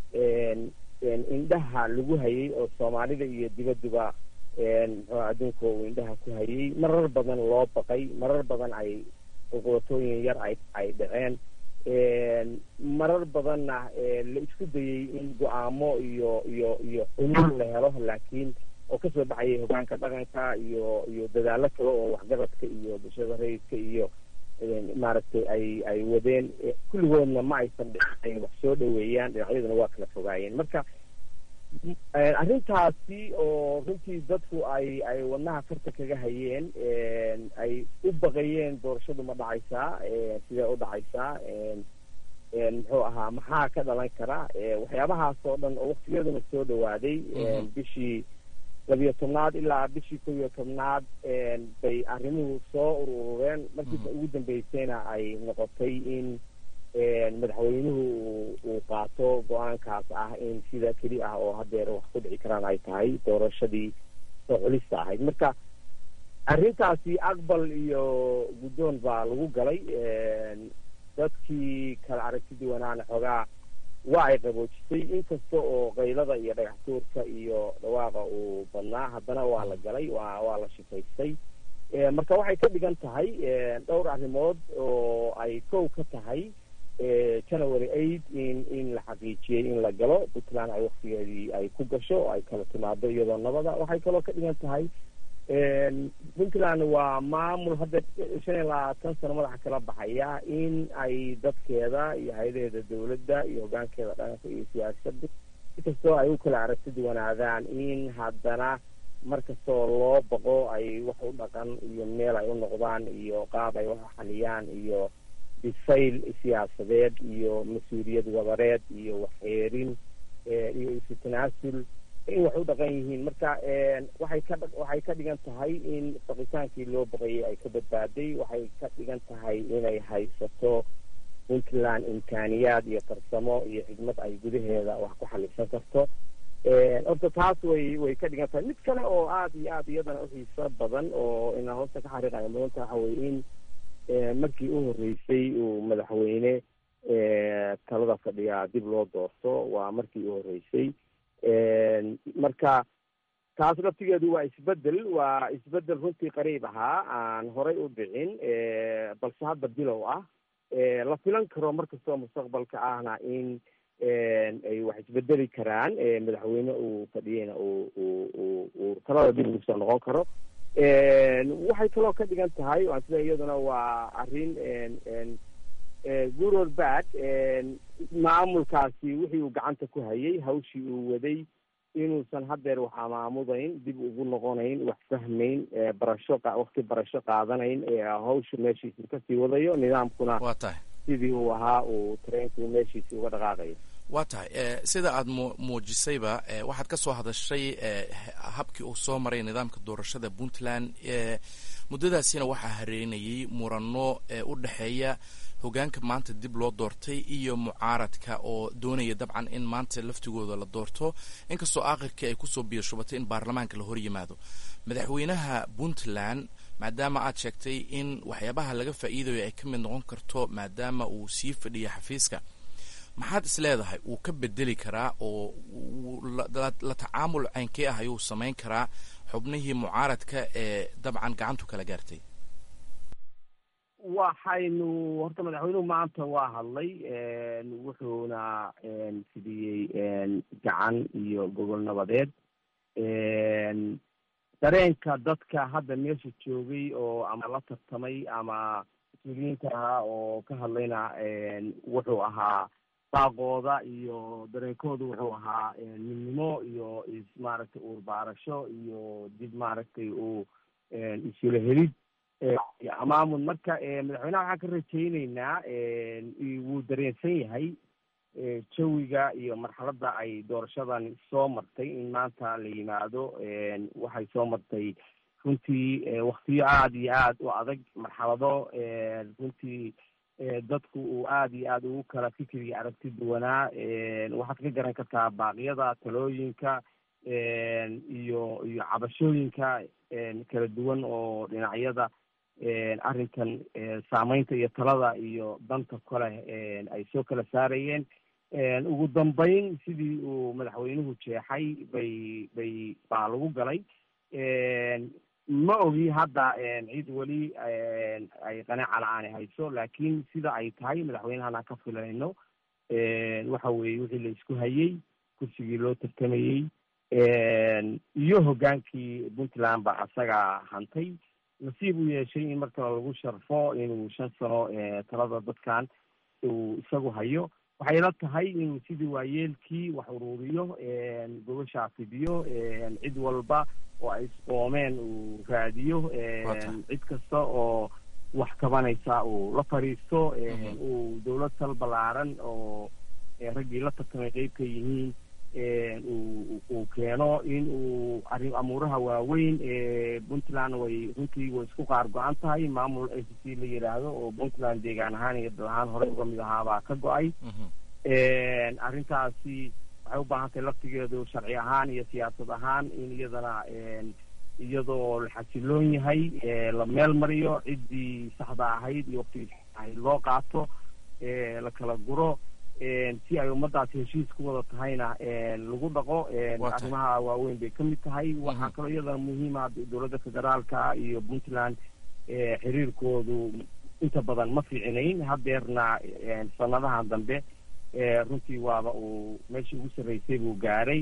indhaha lagu hayay oo soomaalida iyo dibadduba muxuu adduunka uu indhaha ku hayay marar badan loo baqay marar badan ay uqubatooyin yar ay ay dhaceen marar badanna la isku dayey in go-aamo iyo iyo iyo xulul la helo laakiin oo kasoo baxayay hogaanka dhaqanka iyo iyo dadaalo kale oo waxgaradka iyo bulshada rayidka iyo maaragtay ay ay wadeen kulligoodna ma aysan dhicin wax soo dhaweeyaan dhinacyaduna waa kala fogaayeen marka arrintaasi oo runtii dadku ay ay wadnaha farta kaga hayeen ay u baqayeen doorashadu ma dhacaysaa sidee u dhacaysaa muxuu ahaa maxaa ka dhalan kara waxyaabahaas oo dhan oo waktiyaduna soo dhawaaday bishii labiyo tobnaad ilaa bishii kow iyo tobnaad bay arrimuhu soo urureen markiisa ugu dambeysayna ay noqotay in madaxweynuhu uu qaato go-aankaas ah in sida keli ah oo hadeer wax ku dhici karaan ay tahay doorashadii soo culista ahayd marka arrintaasi aqbal iyo guddoon baa lagu galay dadkii kala aragti duwanaana xoogaa waa ay qaboojisay inkasta oo qaylada iyo dhagax tuurka iyo dhawaaqa uu badnaa haddana waa la galay waa waa la shifaystay marka waxay ka dhigan tahay dhowr arrimood oo ay kow ka tahay january eight in in la xaqiijiyey in la galo puntland ay waktigeedii ay ku gasho oo ay kala timaado iyadoo nabada waxay kaloo ka dhigan tahay puntland waa maamul hadda shan iyo labaatan sano madaxa kala baxaya in ay dadkeeda iyo hay-adaheeda dawladda iyo hogaankeeda dhaqanka iyo siyaasadda inkastoo ay u kala aragti duwanaadaan in haddana mar kastoo loo baqo ay wax u dhaqan iyo meel ay u noqdaan iyo qaab ay wax xaliyaan iyo bisayl siyaasadeed iyo mas-uuliyad wadareed iyo waxxeerin iyo isu tanaasul in wax u dhaqan yihiin marka waxay ka waxay ka dhigan tahay in baqitaankii loo baqayay ay ka badbaaday waxay ka dhigan tahay inay haysato puntland imkaaniyaad iyo farsamo iyo xigmad ay gudaheeda wax ku xalisan karto horta taas way way ka dhigan tahay mid kale oo aada iyo aada iyadana uxiiso badan oo inaa hoosta ka xariiqayo mudanta waxa weye in markii u horreysay uu madaxweyne talada fadhiyaa dib loo doorto waa markii u horreysay marka taas laftigeedu waa isbedel waa isbedel runtii qariib ahaa aan horay u dhicin balse hadda bilow ah la filan karo markastoo mustaqbalka ahna in ay wax isbedeli karaan madaxweyne uu fadhiyeyna uu uu uu talada dib ugu soo noqon karo waxay kaloo ka dhigan tahay waan sida iyaduna waa arrin good or bad maamulkaasi wixii uu gacanta ku hayay hawshii uu waday inuusan haddeer wax amaamudayn dib ugu noqonayn wax fahmayn barasho wakti barasho qaadanayn hawsha meeshiisi kasii wadayo nidaamkuna waa tahay sidii uu ahaa uu tareenku meeshiisi uga dhaqaaqayo waa tahay sida aada mu muujisayba waxaad ka soo hadashay habkii uu soo maray nidaamka doorashada puntland muddadaasina waxaa hareynayay murano u dhexeeya hogaanka maanta dib loo doortay iyo mucaaradka oo doonaya dabcan in maanta laftigooda la doorto inkastoo aakhirkii ay kusoo biyashubatay in baarlamaanka la hor yimaado madaxweynaha puntland maadaama aad sheegtay in waxyaabaha laga faa'iidayo ay ka mid noqon karto maadaama uu sii fadhiya xafiiska maxaad is leedahay wuu ka bedeli karaa oo la tacaamul caynkee ah ayuu samayn karaa xubnihii mucaaradka ee dabcan gacantu kala gaartay waxaynu horta madaxweynuhu maanta waa hadlay wuxuuna fidiyey gacan iyo gogol nabadeed dareenka dadka hadda meesha joogay oo ama la tartamay ama mas-uuliyiinta ahaa oo ka hadlayna wuxuu ahaa daaqooda iyo dareenkooda wuxuu ahaa midnimo iyo is maaragtay uurbaarasho iyo dib maaragtay uu isula helid amaamud marka madaxweynaha waxaan ka rajayneynaa wuu dareensan yahay jawiga iyo marxaladda ay doorashadan soo martay in maanta la yimaado waxay soo martay runtii waktiyo aada iyo aada u adag marxalado runtii dadku uu aada iyo aada ugu kala fikriga aragti duwanaa waxaad ka garan kartaa baaqyada talooyinka iyo iyo cabashooyinka kala duwan oo dhinacyada arrinkan saameynta iyo talada iyo danta kale ay soo kala saarayeen ugu dambeyn sidii uu madaxweynuhu jeexay bay bay baa lagu galay ma ogi hadda cid weli ay qanaaca la-aani hayso laakiin sida ay tahay madaxweynahana ka filayno waxa weeye wixii la isku hayey kursigii loo tartamayey iyo hoggaankii puntland ba asaga hantay nasiib u yeeshay in mar kale lagu sharfo inuu shan sano talada dadkan uu isagu hayo waxay la tahay inuu sidii waayeelkii wax uruuriyo gobashaa fidiyo cid walba oo ay isqoomeen uu raadiyo cid kasta oo wax kabanaysa uu la fadhiisto uu dawlad sal ballaaran oo raggii la tartamay qeyb ka yihiin uu keeno in uu arrin amuuraha waaweyn puntland way runtii way isku qaar go-an tahay maamul a c c la yidhaahdo oo puntland deegaan ahaan iyo dal ahaan horey uga mid ahaabaa ka go-ay arrintaasi waxay u baahan tahay laftigeedu sharci ahaan iyo siyaasad ahaan in iyadana iyadoo la xasiloon yahay la meel mariyo ciddii saxda ahayd iyo waktigii ahayd loo qaato la kala guro si ay ummadaasi heshiis ku wada tahayna lagu dhaqo arrimaha waaweyn bay ka mid tahay waxaa kaloo iyadana muhiima dowladda federaalka iyo puntland xiriirkoodu inta badan ma fiicinayn hadeerna sanadahan dambe runtii waaba uu meeshii ugu sarreysay buu gaaray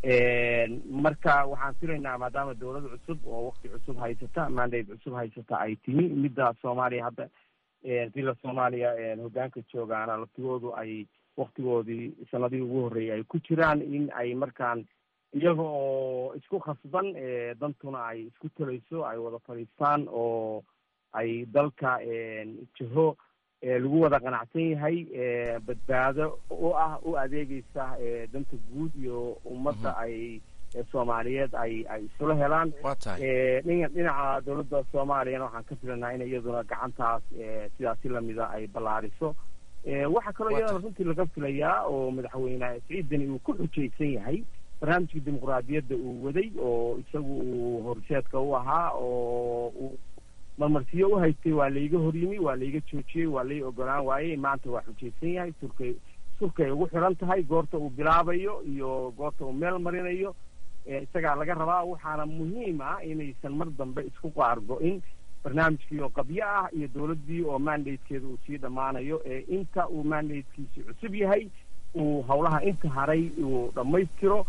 marka waxaan filaynaa maadaama dowlad cusub oo wakti cusub haysata mandate cusub haysata ay timi midda soomaaliya hadda dila soomaaliya hoggaanka joogaana laftigoodu ay waktigoodii sanadihii ugu horreeyay ay ku jiraan in ay markaan iyaga oo isku khasban dantuna ay isku talayso ay wada fadhiistaan oo ay dalka jiho lagu wada qanacsan yahay badbaado u ah u adeegeysa danta guud iyo ummadda ay soomaaliyeed ay ay isula helaan dhina dhinaca dowladda soomaaliyana waxaan ka filanaa in iyaduna gacantaas sidaasi lamida ay ballaariso waxaa kaloo iyadana runtii laga filayaa oo madaxweyne siciidani uu ku xujaysan yahay barnaamijka dimuqraadiyadda uu waday oo isagu uu horseedka u ahaa oo uu marmarsiyo u haystay waa layga horyimi waa layga joojiyey waa lay ogolaan waayey maanta waa xujaysan yahay surkay surkay ugu xiran tahay goorta uu bilaabayo iyo goorta uu meel marinayo isagaa laga rabaa waxaana muhiim ah inaysan mar dambe isku qaargo-in barnaamijkii oo qabyo ah iyo dowladdii oo mandatekeeda uu sii dhammaanayo ee inta uu mandatekiisi cusub yahay uu howlaha inta haray uu dhammaystiro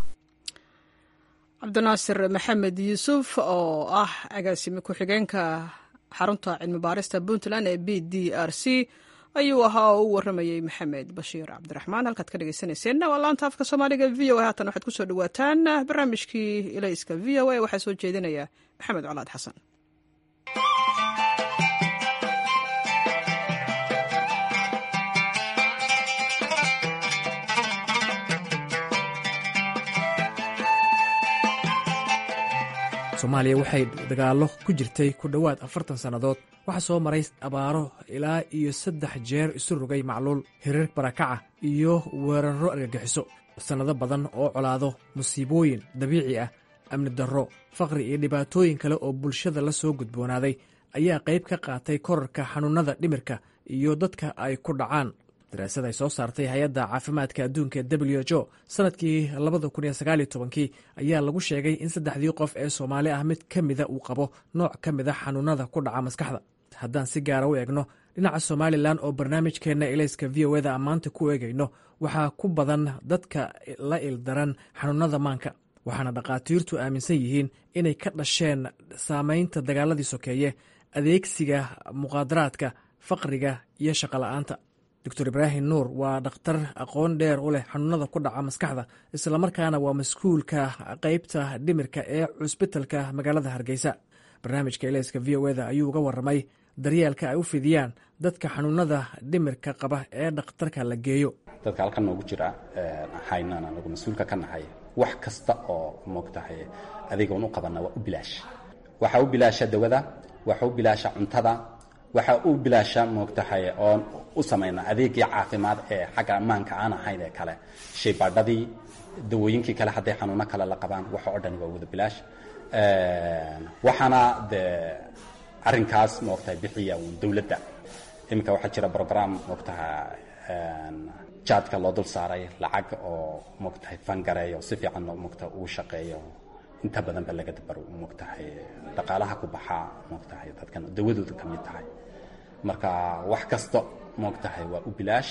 cabdinaasir maxamed yuusuf oo ah agaasime ku-xigeenka xarunta cilmi baarista puntland ee b d r c ayuu ahaa oo u waramayey maxamed bashiir cabdiraxmaan halkaad ka dhegeysaneyseen waa laanta afka soomaaliga v o a haatan waxaad kusoo dhawaataan barnaamijkii ilayska v o a waxaa soo jeedinaya maxamed colaad xasan soomaaliya waxay dagaallo ku jirtay ku dhowaad afartan sannadood waxaa soo maray abaaro ilaa iyo saddex jeer isu rogay macluul hirar barakaca iyo weerarro argagixiso sannado badan oo colaado musiibooyin dabiici ah amni darro faqri iyo dhibaatooyin kale oo bulshada la soo gudboonaaday ayaa qayb ka qaatay korarka xanuunnada dhimirka iyo dadka ay ku dhacaan daraasad ay soo saartay hay-adda caafimaadka adduunka w h o sanadkii labada kun iyo sagaal iyo tobankii ayaa lagu sheegay in saddexdii qof ee soomaali ah mid ka mida uu qabo nooc ka mid a xanuunada ku dhaca maskaxda haddaan si gaara u eegno dhinaca somalilan oo barnaamijkeenna elayska v o eda maanta ku eegayno waxaa ku badan dadka la ildaran xanuunada maanka waxaana dhakhaatiirtu aaminsan yihiin inay ka dhasheen saamaynta dagaaladii sokeeye adeegsiga muqaadaraadka faqriga iyo shaqola'aanta doctor ibraahim nuur waa dhakhtar aqoon dheer u leh xanuunada ku dhaca maskaxda islamarkaana waa mas-kuulka qeybta dhimirka ee cusbitalka magaalada hargeysa barnaamijka eleyska v o eda ayuu uga waramay daryeelka ay u fidiyaan dadka xanuunada dhimirka qaba ee dhakhtarka la geeyo dadka halkan noogu jira haynan anagu mas-uulka ka nahay wax kasta oo moogtahay adigoon u qabana waa u bilaash waxaa u bilaasha dawada waxaa u bilaasha cuntada waxaa u bilaasha moogtahay oon u samayna adeegii caafimaad ee xagga ammaanka aan ahayn ee kale shaybaadhadii dawooyinkii kale hadday xanuuno kale la qabaan waxa oo dhani waa wada bilaash waxaana dee arrinkaas moogtahay bixiya uun dowladda iminka waxaa jira brogram moogtaha jaadka loo dul saaray lacag oo moogtahay fangareeyo si fiican moogtaha uu shaqeeyo inta badan ba laga dabaro moogtahay dhaqaalaha ku baxaa moogtahay dadkan dawadooda ka mid tahay marka wax kasta moogtahay waa u bilaash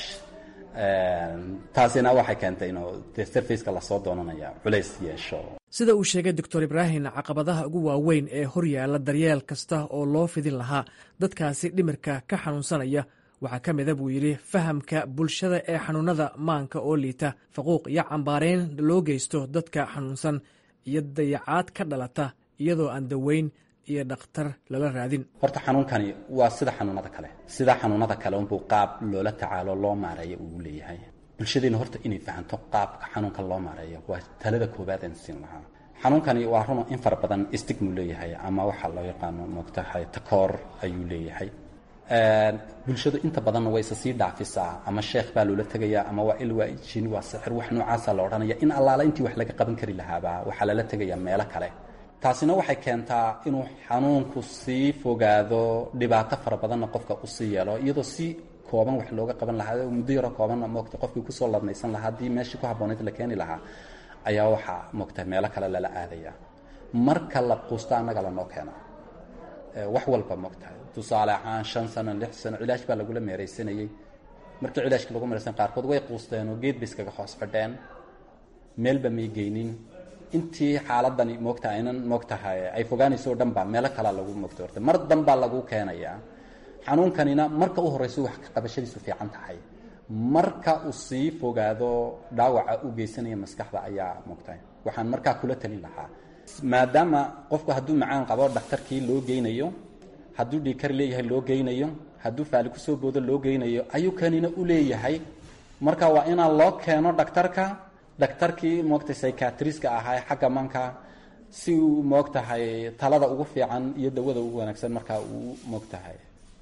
taasina waxay keentay inuu de sarfaceka lasoo doonanaya culays yeesho sida uu sheegay doctor ibraahim caqabadaha ugu waaweyn ee horyaala daryeel kasta oo loo fidin lahaa dadkaasi dhimirka ka xanuunsanaya waxaa ka mida buu yidhi fahamka bulshada ee xanuunada maanka oo liita faquuq iyo cambaarayn loo geysto dadka xanuunsan iyo dayacaad ka dhalata iyadoo aan daweyn iyo dhakhtar lala raadin horta xanuunkani waa sida xanuunada kale sida xanuunada kale unbuu qaab loola tacaalo loo maareeyo uu leeyahay bulshadeena horta inay fahanto qaabka xanuunka loo maareeyo waa talada koowaad aan siin lahaa xanuunkani waa run in fara badan stigmu leeyahay ama waxaa loo yaqaano moogtahay takoor ayuu leeyahay bulshadu inta badanna way isa sii dhaafisaa ama sheekh baa loola tegayaa ama waa il waa jin waa sixir wax noocaasa la odhanaya in allaala intii wax laga qaban kari lahaaba waxaa lala tegayaa meelo kale taasina waxay keentaa inuu xanuunku sii fogaado dhibaato fara badanna qofka usii yeelo iyadoo si kooban wax looga qaban lahaa muddo yaro koobanna moogta qofkii kusoo ladnaysan lahaa haddii meeshii ku habboonayd la keeni lahaa ayaa waxaa moogta meelo kale lala aadaya marka la quusto annaga lanoo keena wax walba moogtahay tusaale ahaan shan sano lix sano cilaash baa lagula meeraysanayey markii cilaashka lagu meeraysan qaarkood way quusteen oo geed bay iskaga hoos fadheen meelba may geynin intii xaaladani moogtaha aynan moogtahay ay fogaanayso o dhan baa meelo kalaa lagu moogta horta mar danbaa lagu keenayaa xanuunkanina marka u horreyso wax ka qabashadiisu fiican tahay marka uu sii fogaado dhaawaca u geysanaya maskaxda ayaa moogtahay waxaan markaa kula talin lahaa maadaama qofku hadduu macaan qabo dhakhtarkii loo geynayo hadduu dhiikar leeyahay loo geynayo hadduu faali kusoo boodo loo geynayo ayuu kanina u leeyahay marka waa inaan loo keeno dhakhtarka dhakhtarkii moogtahay psychiatriska ahaa xagga manka si uu moogtahay talada ugu fiican iyo dawada ugu wanaagsan markaa uu moogtahay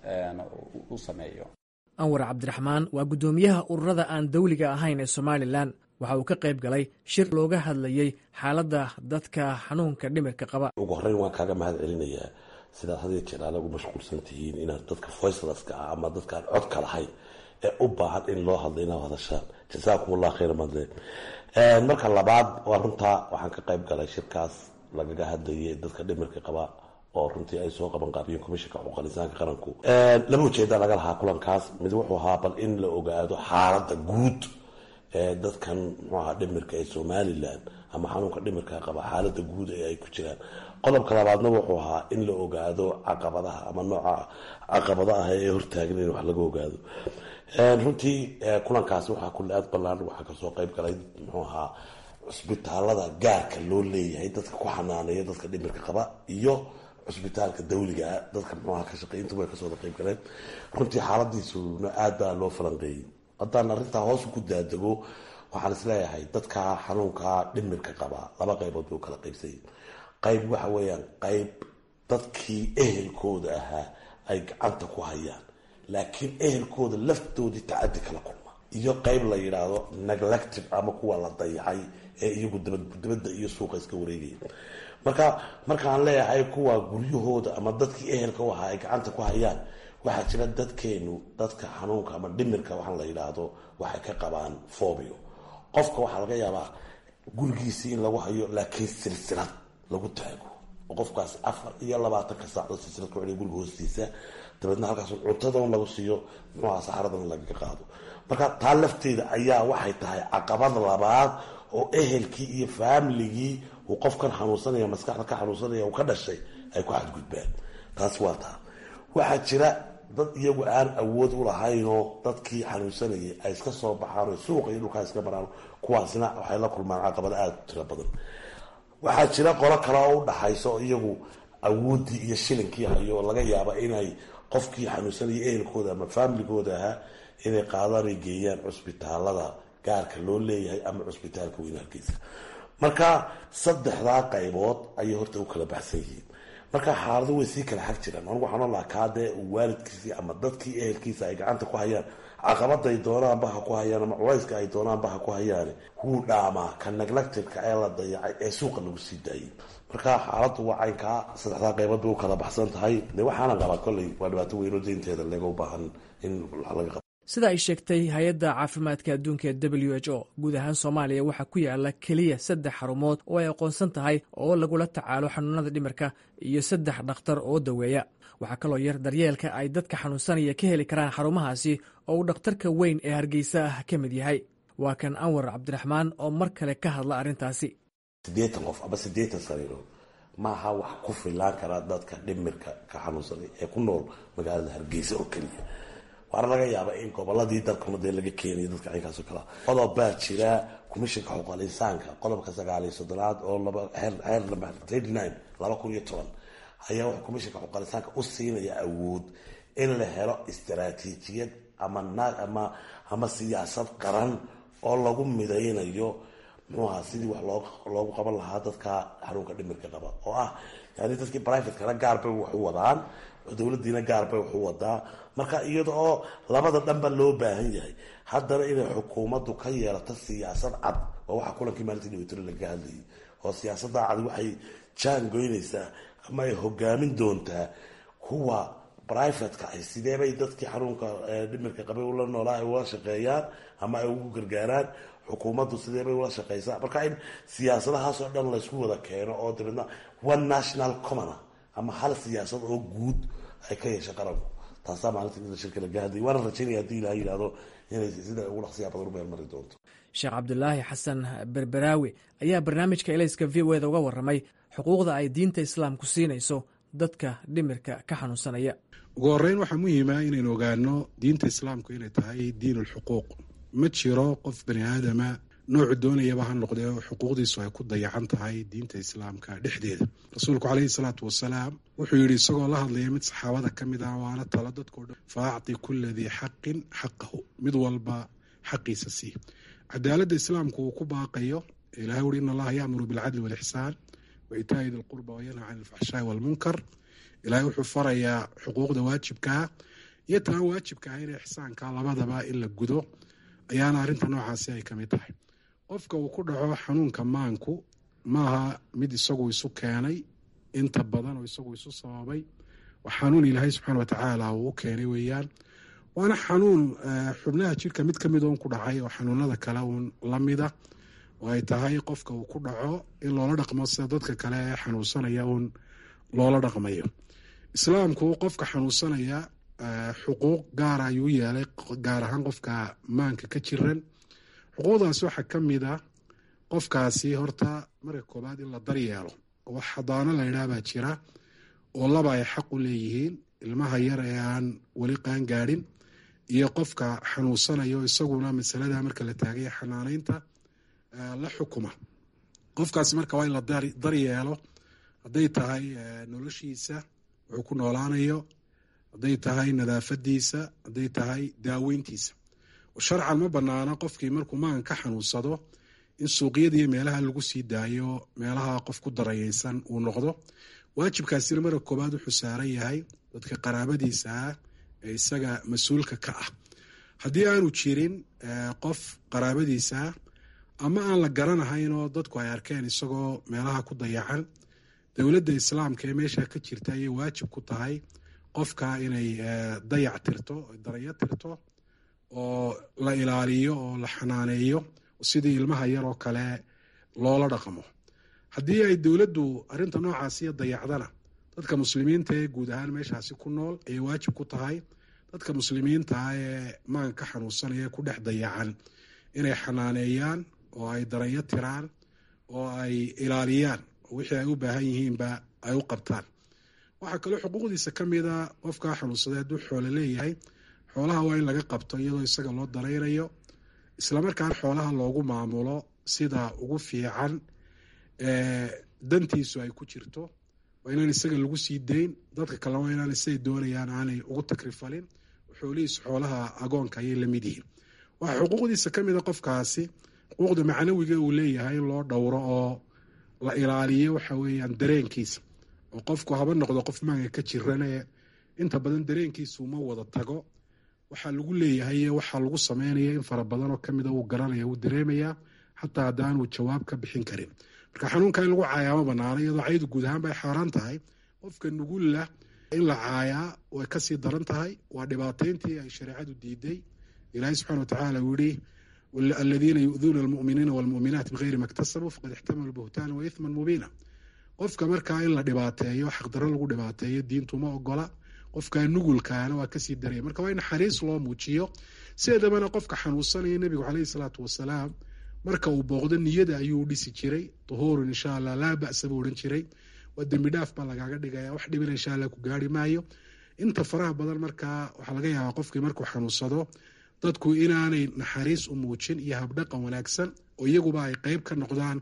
u sameeyo anwar cabdiraxmaan waa guddoomiyaha ururada aan dawliga ahayn ee somalilan waxa uu ka qayb galay shir looga hadlayey xaaladda dadka xanuunka dhimirka qaba ugu horreyn waan kaaga mahad celinayaa sidaad had jeer aad ugu mashquulsan tihiin inaad dadka voicelaska ah ama dadkaan codka lahayn ee u baahan in loo hadlo inaad hadashaan jasaakum allah khayr madle marka labaad waa runtaa waxaan ka qayb galay shirkaas lagaga hadlayay dadka dhimirka qaba oo runtii ay soo qaban qaabiyeen komishanka xuquuqal insaanka qaranku laba ujeeda laga lahaa kulankaas mid wuxuu ahaa bal in la ogaado xaaladda guud ee dadkan muxuu ahaa dhimirka ee somalilan ama xanuunka dhimirka qaba xaaladda guud ee ay ku jiraan qodobka labaadna wuxuu ahaa in la ogaado caqabadaha ama nooca caqabada ah ee hortaagan in wax laga ogaado runtii kulankaasi waxaa kule aad ballaan waxaa kasoo qayb galay muxuu ahaa cusbitaalada gaarka loo leeyahay dadka ku xanaaneeya dadka dhimirka qaba iyo cusbitaalka dawligaa dadka muxuaha ka shaqeey intuba way kasoo qayb galeen runtii xaaladiisuna aad baa loo falanqeeyey haddaan arrintaa hoos ku daadego waxaan isleeyahay dadka xanuunka dhimirka qaba laba qaybood bay u kala qaybsayay qayb waxa weeyaan qayb dadkii ehelkooda ahaa ay gacanta ku hayaan laakiin ehelkooda laftoodii tacadi kala kulma iyo qayb la yidhaahdo neglective ama kuwa la dayacay ee iyagu dabadda iyo suuqa iska wareegaya marka markaan leeyahay kuwa guryahooda ama dadkii ehelka u ahaa ay gacanta ku hayaan waxaa jira dadkeenu dadka xanuunka ama dhimirka waxaa la yidhaahdo waxay ka qabaan fobio qofka waxaa laga yaabaa gurigiisii in lagu hayo laakiin silsilad lagu taago oo qofkaas afar iyo labaatanka saacdood silsilad ku celiya guriga hoostiisa dabeedna halkaas cuntadan lagu siiyo muxuaha saxaradan lagaga qaado marka taa lafteeda ayaa waxay tahay caqabad labaad oo ehelkii iyo faamiligii uu qofkan xanuunsanaya maskaxda ka xanuunsanaya uu ka dhashay ay ku xadgudbaan taas waa taa waxaa jira dad iyagu aan awood u lahaynoo dadkii xanuunsanayay ay iska soo baxaan oo suuqa iyo dhulkaa iska maraan kuwaasna waxay la kulmaan caqabado aada u tiro badan waxaa jira qolo kale oo u dhaxaysa oo iyagu awooddii iyo shilinkii hayo oo laga yaaba inay qofkii xanuunsanaya ehelkooda ama faamiligooda ahaa inay qaadaan ay geeyaan cusbitaalada gaarka loo leeyahay ama cusbitaalka weyn hargeysa marka saddexdaa qaybood ayay horta u kala baxsan yihiin marka xaalado way sii kala xag jiraan anigu waxaan olahaa kaadee waalidkiisii ama dadkii ehelkiisa ay gacanta ku hayaan caqabaday doonaanba ha ku hayaan ama culayska ay doonaanba ha ku hayaan wuu dhaamaa ka neglectiveka ee la dayacay ee suuqa lagu sii daayay marka xaaladu waa caynkaa saddexdaa qaybood bay u kala baxsan tahay de waxaana qabaa kolley waa dhibaato weynoo deynteeda laga u baahan in laga qabo sida ay sheegtay hay-adda caafimaadka adduunka ee w h o guud ahaan soomaaliya waxaa ku yaala keliya saddex xarumood oo ay aqoonsan tahay oo lagula tacaalo xanuunada dhimirka iyo saddex dhakhtar oo daweeya waxaa kaloo yar daryeelka ay dadka xanuunsanaya ka heli karaan xarumahaasi oo uu dhakhtarka weyn ee hargeysa ah ka mid yahay waa kan anwar cabdiraxmaan oo mar kale ka hadla arrintaasi siddeetan qof ama siddeetan sariirood maaha wax ku filaan karaa dadka dhimirka ka xanuunsanay ee ku nool magaalada hargeysa oo keliya waana laga yaaba in goboladii dalkuna dee laga keenayo dadka caynkaas oo kale qodob baa jira commishinka xuquuqal insaanka qodobka sagaal iyo soddonaad oo laba heer laba thirty nine laba kun iyo toban ayaa wuxuu commishinka xuquuqal insaanka u siinaya awood in la helo istaraatiijiyad ama ama ama siyaasad qaran oo lagu midaynayo muxuaha sidii wax loo loogu qaban lahaa dadka xanuunka dhimirka qaba oo ah yani dadkii privatekana gaar bay wax u wadaan dowladiina gaar bay wax u wadaa marka iyada oo labada dhanba loo baahan yahay haddana inay xukuumaddu ka yeelato siyaasad cad oo waxaa kulankii maalintii dhibitiro lagaga hadlayay oo siyaasada cad waxay jaan goynaysaa ama ay hogaamin doontaa kuwa brivatka ay sideebay dadkii xanuunka dhimirka qabay ula noolaa ay ula shaqeeyaan ama ay ugu gargaaraan xukuumaddu sideebay ula shaqeysaa marka in siyaasadahaasoo dhan laysku wada keeno oo dabeedna one national commona ama hal siyaasad oo guud ay ka yeesha qaranku taasaa maalinta shirka laga hadlay waana rajaynaya hadii ilaha yidhahdo inay sida ugu dhaqsiyaa badan u meelmari doonto sheekh cabdulaahi xasan berberaawi ayaa barnaamijka elayska v o eda uga warramay xuquuqda ay diinta islaamku siinayso dadka dhimirka ka xanuunsanaya ugu horreyn waxaa muhiima inaynu ogaano diinta islaamku inay tahay diin ulxuquuq ma jiro qof bani aadama noocu doonayaba ha noqdee xuquuqdiisu ay ku dayacan tahay diinta islaamka dhexdeeda rasuulku caleyhi salaatu wasalaam wuxuu yidhi isagoo la hadlaya mid saxaabada ka mid ah waana talo dadkao dhan fa acti kula dii xaqin xaqahu mid walba xaqiisa sii cadaaladda islaamku uu ku baaqayo ilahay wuri in allaha yacmuru bilcadli walixsaan wa itaa'i di lqurba wayanha can alfaxshaai walmunkar ilahay wuxuu farayaa xuquuqda waajibkaa iyo taan waajibka ah in ixsaanka labadaba in la gudo ayaana arrinta noocaasi ay ka mid tahay qofka uu ku dhaco xanuunka maanku maaha mid isagu isu keenay inta badan oo isagu isu sababay waa xanuun ilaahay subxaana watacaala uu u keenay weeyaan waana xanuun xubnaha jirka mid ka mid oon ku dhacay oo xanuunada kale uun la mida oo ay tahay qofka uu ku dhaco in loola dhaqmo sida dadka kale ee xanuunsanaya uun loola dhaqmayo islaamku qofka xanuunsanaya xuquuq gaara ayuu yeelay gaar ahaan qofka maanka ka jiran xuquuqdaas waxaa ka mid a qofkaasi horta marka koobaad in la daryeelo wax xadaano la yidhaah baa jira oo laba ay xaq u leeyihiin ilmaha yar ee aan weli qaan gaadhin iyo qofka xanuunsanayo isaguna masalada marka la taagaya xanaanaynta la xukuma qofkaasi marka waa in la daryeelo hadday tahay noloshiisa wuxuu ku noolaanayo hadday tahay nadaafadiisa hadday tahay daaweyntiisa sharcan ma banaana qofkii markuu magan ka xanuunsado in suuqyadiiyo meelaha lagu sii daayo meelaha qof ku darayeysan uu noqdo waajibkaasina marka koobaad wuxuu saaran yahay dadka qaraabadiisa ah ee isaga mas-uulka ka ah haddii aanu jirin qof qaraabadiisa ah ama aan la garanahayn oo dadku ay arkeen isagoo meelaha ku dayacan dowladda islaamka ee meesha ka jirta ayay waajib ku tahay qofka inay dayac tirto darayo tirto oo la ilaaliyo oo la xanaaneeyo sidii ilmaha yar oo kale loola dhaqmo haddii ay dowladdu arrinta noocaasiyo dayacdana dadka muslimiinta ee guud ahaan meeshaasi ku nool ayay waajib ku tahay dadka muslimiinta ah ee maganka xanuunsanaya ku dhex dayacan inay xanaaneeyaan oo ay darayo tiraan oo ay ilaaliyaan oo wixii ay u baahan yihiinba ay u qabtaan waxaa kaloo xuquuqdiisa ka mida qofkaa xanuunsaday hadduu xoolo leeyahay xoolaha waa in laga qabto iyadoo isaga loo daraynayo islamarkaana xoolaha loogu maamulo sida ugu fiican dantiisu ay ku jirto waa inaan isaga lagu sii dayn dadka kalena waa inaan siday doonayaan aanay ugu takrifalin xoolihiisu xoolaha agoonka ayay la mid yihiin waxaa xuquuqdiisa ka mida qofkaasi xuquuqda macnawiga uu leeyahay in loo dhowro oo la ilaaliyo waxa weeyaan dareenkiisa oo qofku haba noqdo qof maanka ka jirane inta badan dareenkiisu uma wada tago waxaa lagu leeyahay waxaa lagu sameynaya in fara badan oo kamida uu garanaya uu dareemaya xataa haddaanuu jawaab ka bixin karin marka xanuunka in lagu caayaa ma banaana iyadoo caydu guud ahaan bay xaaraan tahay qofka nugulla in la caayaa way kasii daran tahay waa dhibaateyntii ay shareecadu diiday ilaahay subxana watacaala uu yihi aladiina yu'duuna almu'miniina walmu'minaat bigayri maktasabuu faqad ixtamalu buhtaana wa ithman mubiina qofka markaa in la dhibaateeyo xaqdarro lagu dhibaateeyo diintuma ogola qofka nugulkaana waa kasii daraya marka waa in naxariis loo muujiyo sideedabana qofka xanuunsanaya nebigu caleyhi salaatu wasalaam marka uu booqdo niyada ayuu dhisi jiray duhuurun insha allah laa ba'sa buu odhan jiray waa dembi dhaaf baa lagaaga dhigaya wax dhibina insha allah ku gaari maayo inta faraha badan markaa waxaa laga yaabaa qofkii markuu xanuunsado dadku inaanay naxariis u muujin iyo habdhaqan wanaagsan oo iyaguba ay qeyb ka noqdaan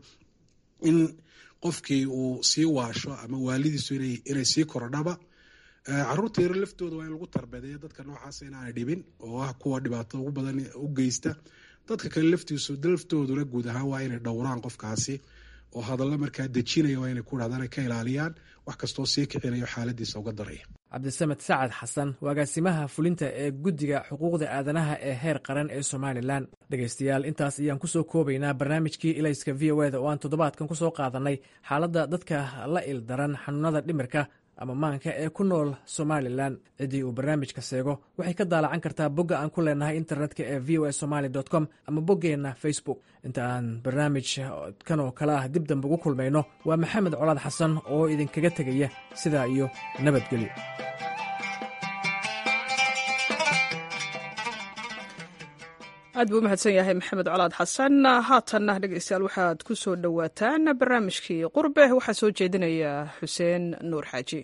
in qofkii uu sii waasho ama waalidiisu inay sii korodhaba caruurta yaro laftooda waa in lagu tarbedeeyo dadka noocaasa inaanay dhibin oo ah kuwa dhibaato ugu badan u geysta dadka kale laftiisu laftooduna guud ahaan waa inay dhowraan qofkaasi oo hadallo markaa dejinaya waa inay ku dhahdaan ay ka ilaaliyaan wax kastoo sii kicinayo xaaladiisa uga daraya cabdisamed sacad xasan agaasimaha fulinta ee guddiga xuquuqda aadanaha ee heer qaran ee somalilan dhegaystayaal intaas ayaan kusoo koobaynaa barnaamijkii ilayska v o eda oo aan toddobaadkan kusoo qaadanay xaaladda dadka la ildaran xanuunada dhimirka ama maanka ee ku nool somalilan ciddii uu barnaamijka seego waxay ka daalacan kartaa bogga aan ku leenahay internetka ee v o a somaly com ama boggeenna facebook inta aan barnaamij kan oo kale ah dib dambe ugu kulmayno waa maxamed colaad xasan oo idinkaga tegaya sidaa iyo nabadgelyo aad buu u mahadsan yahay maxamed colaad xasan haatanna dhegeystayaal waxaad ku soo dhowaataan barnaamijkii qurbe waxaa soo jeedinaya xuseen nuur xaaji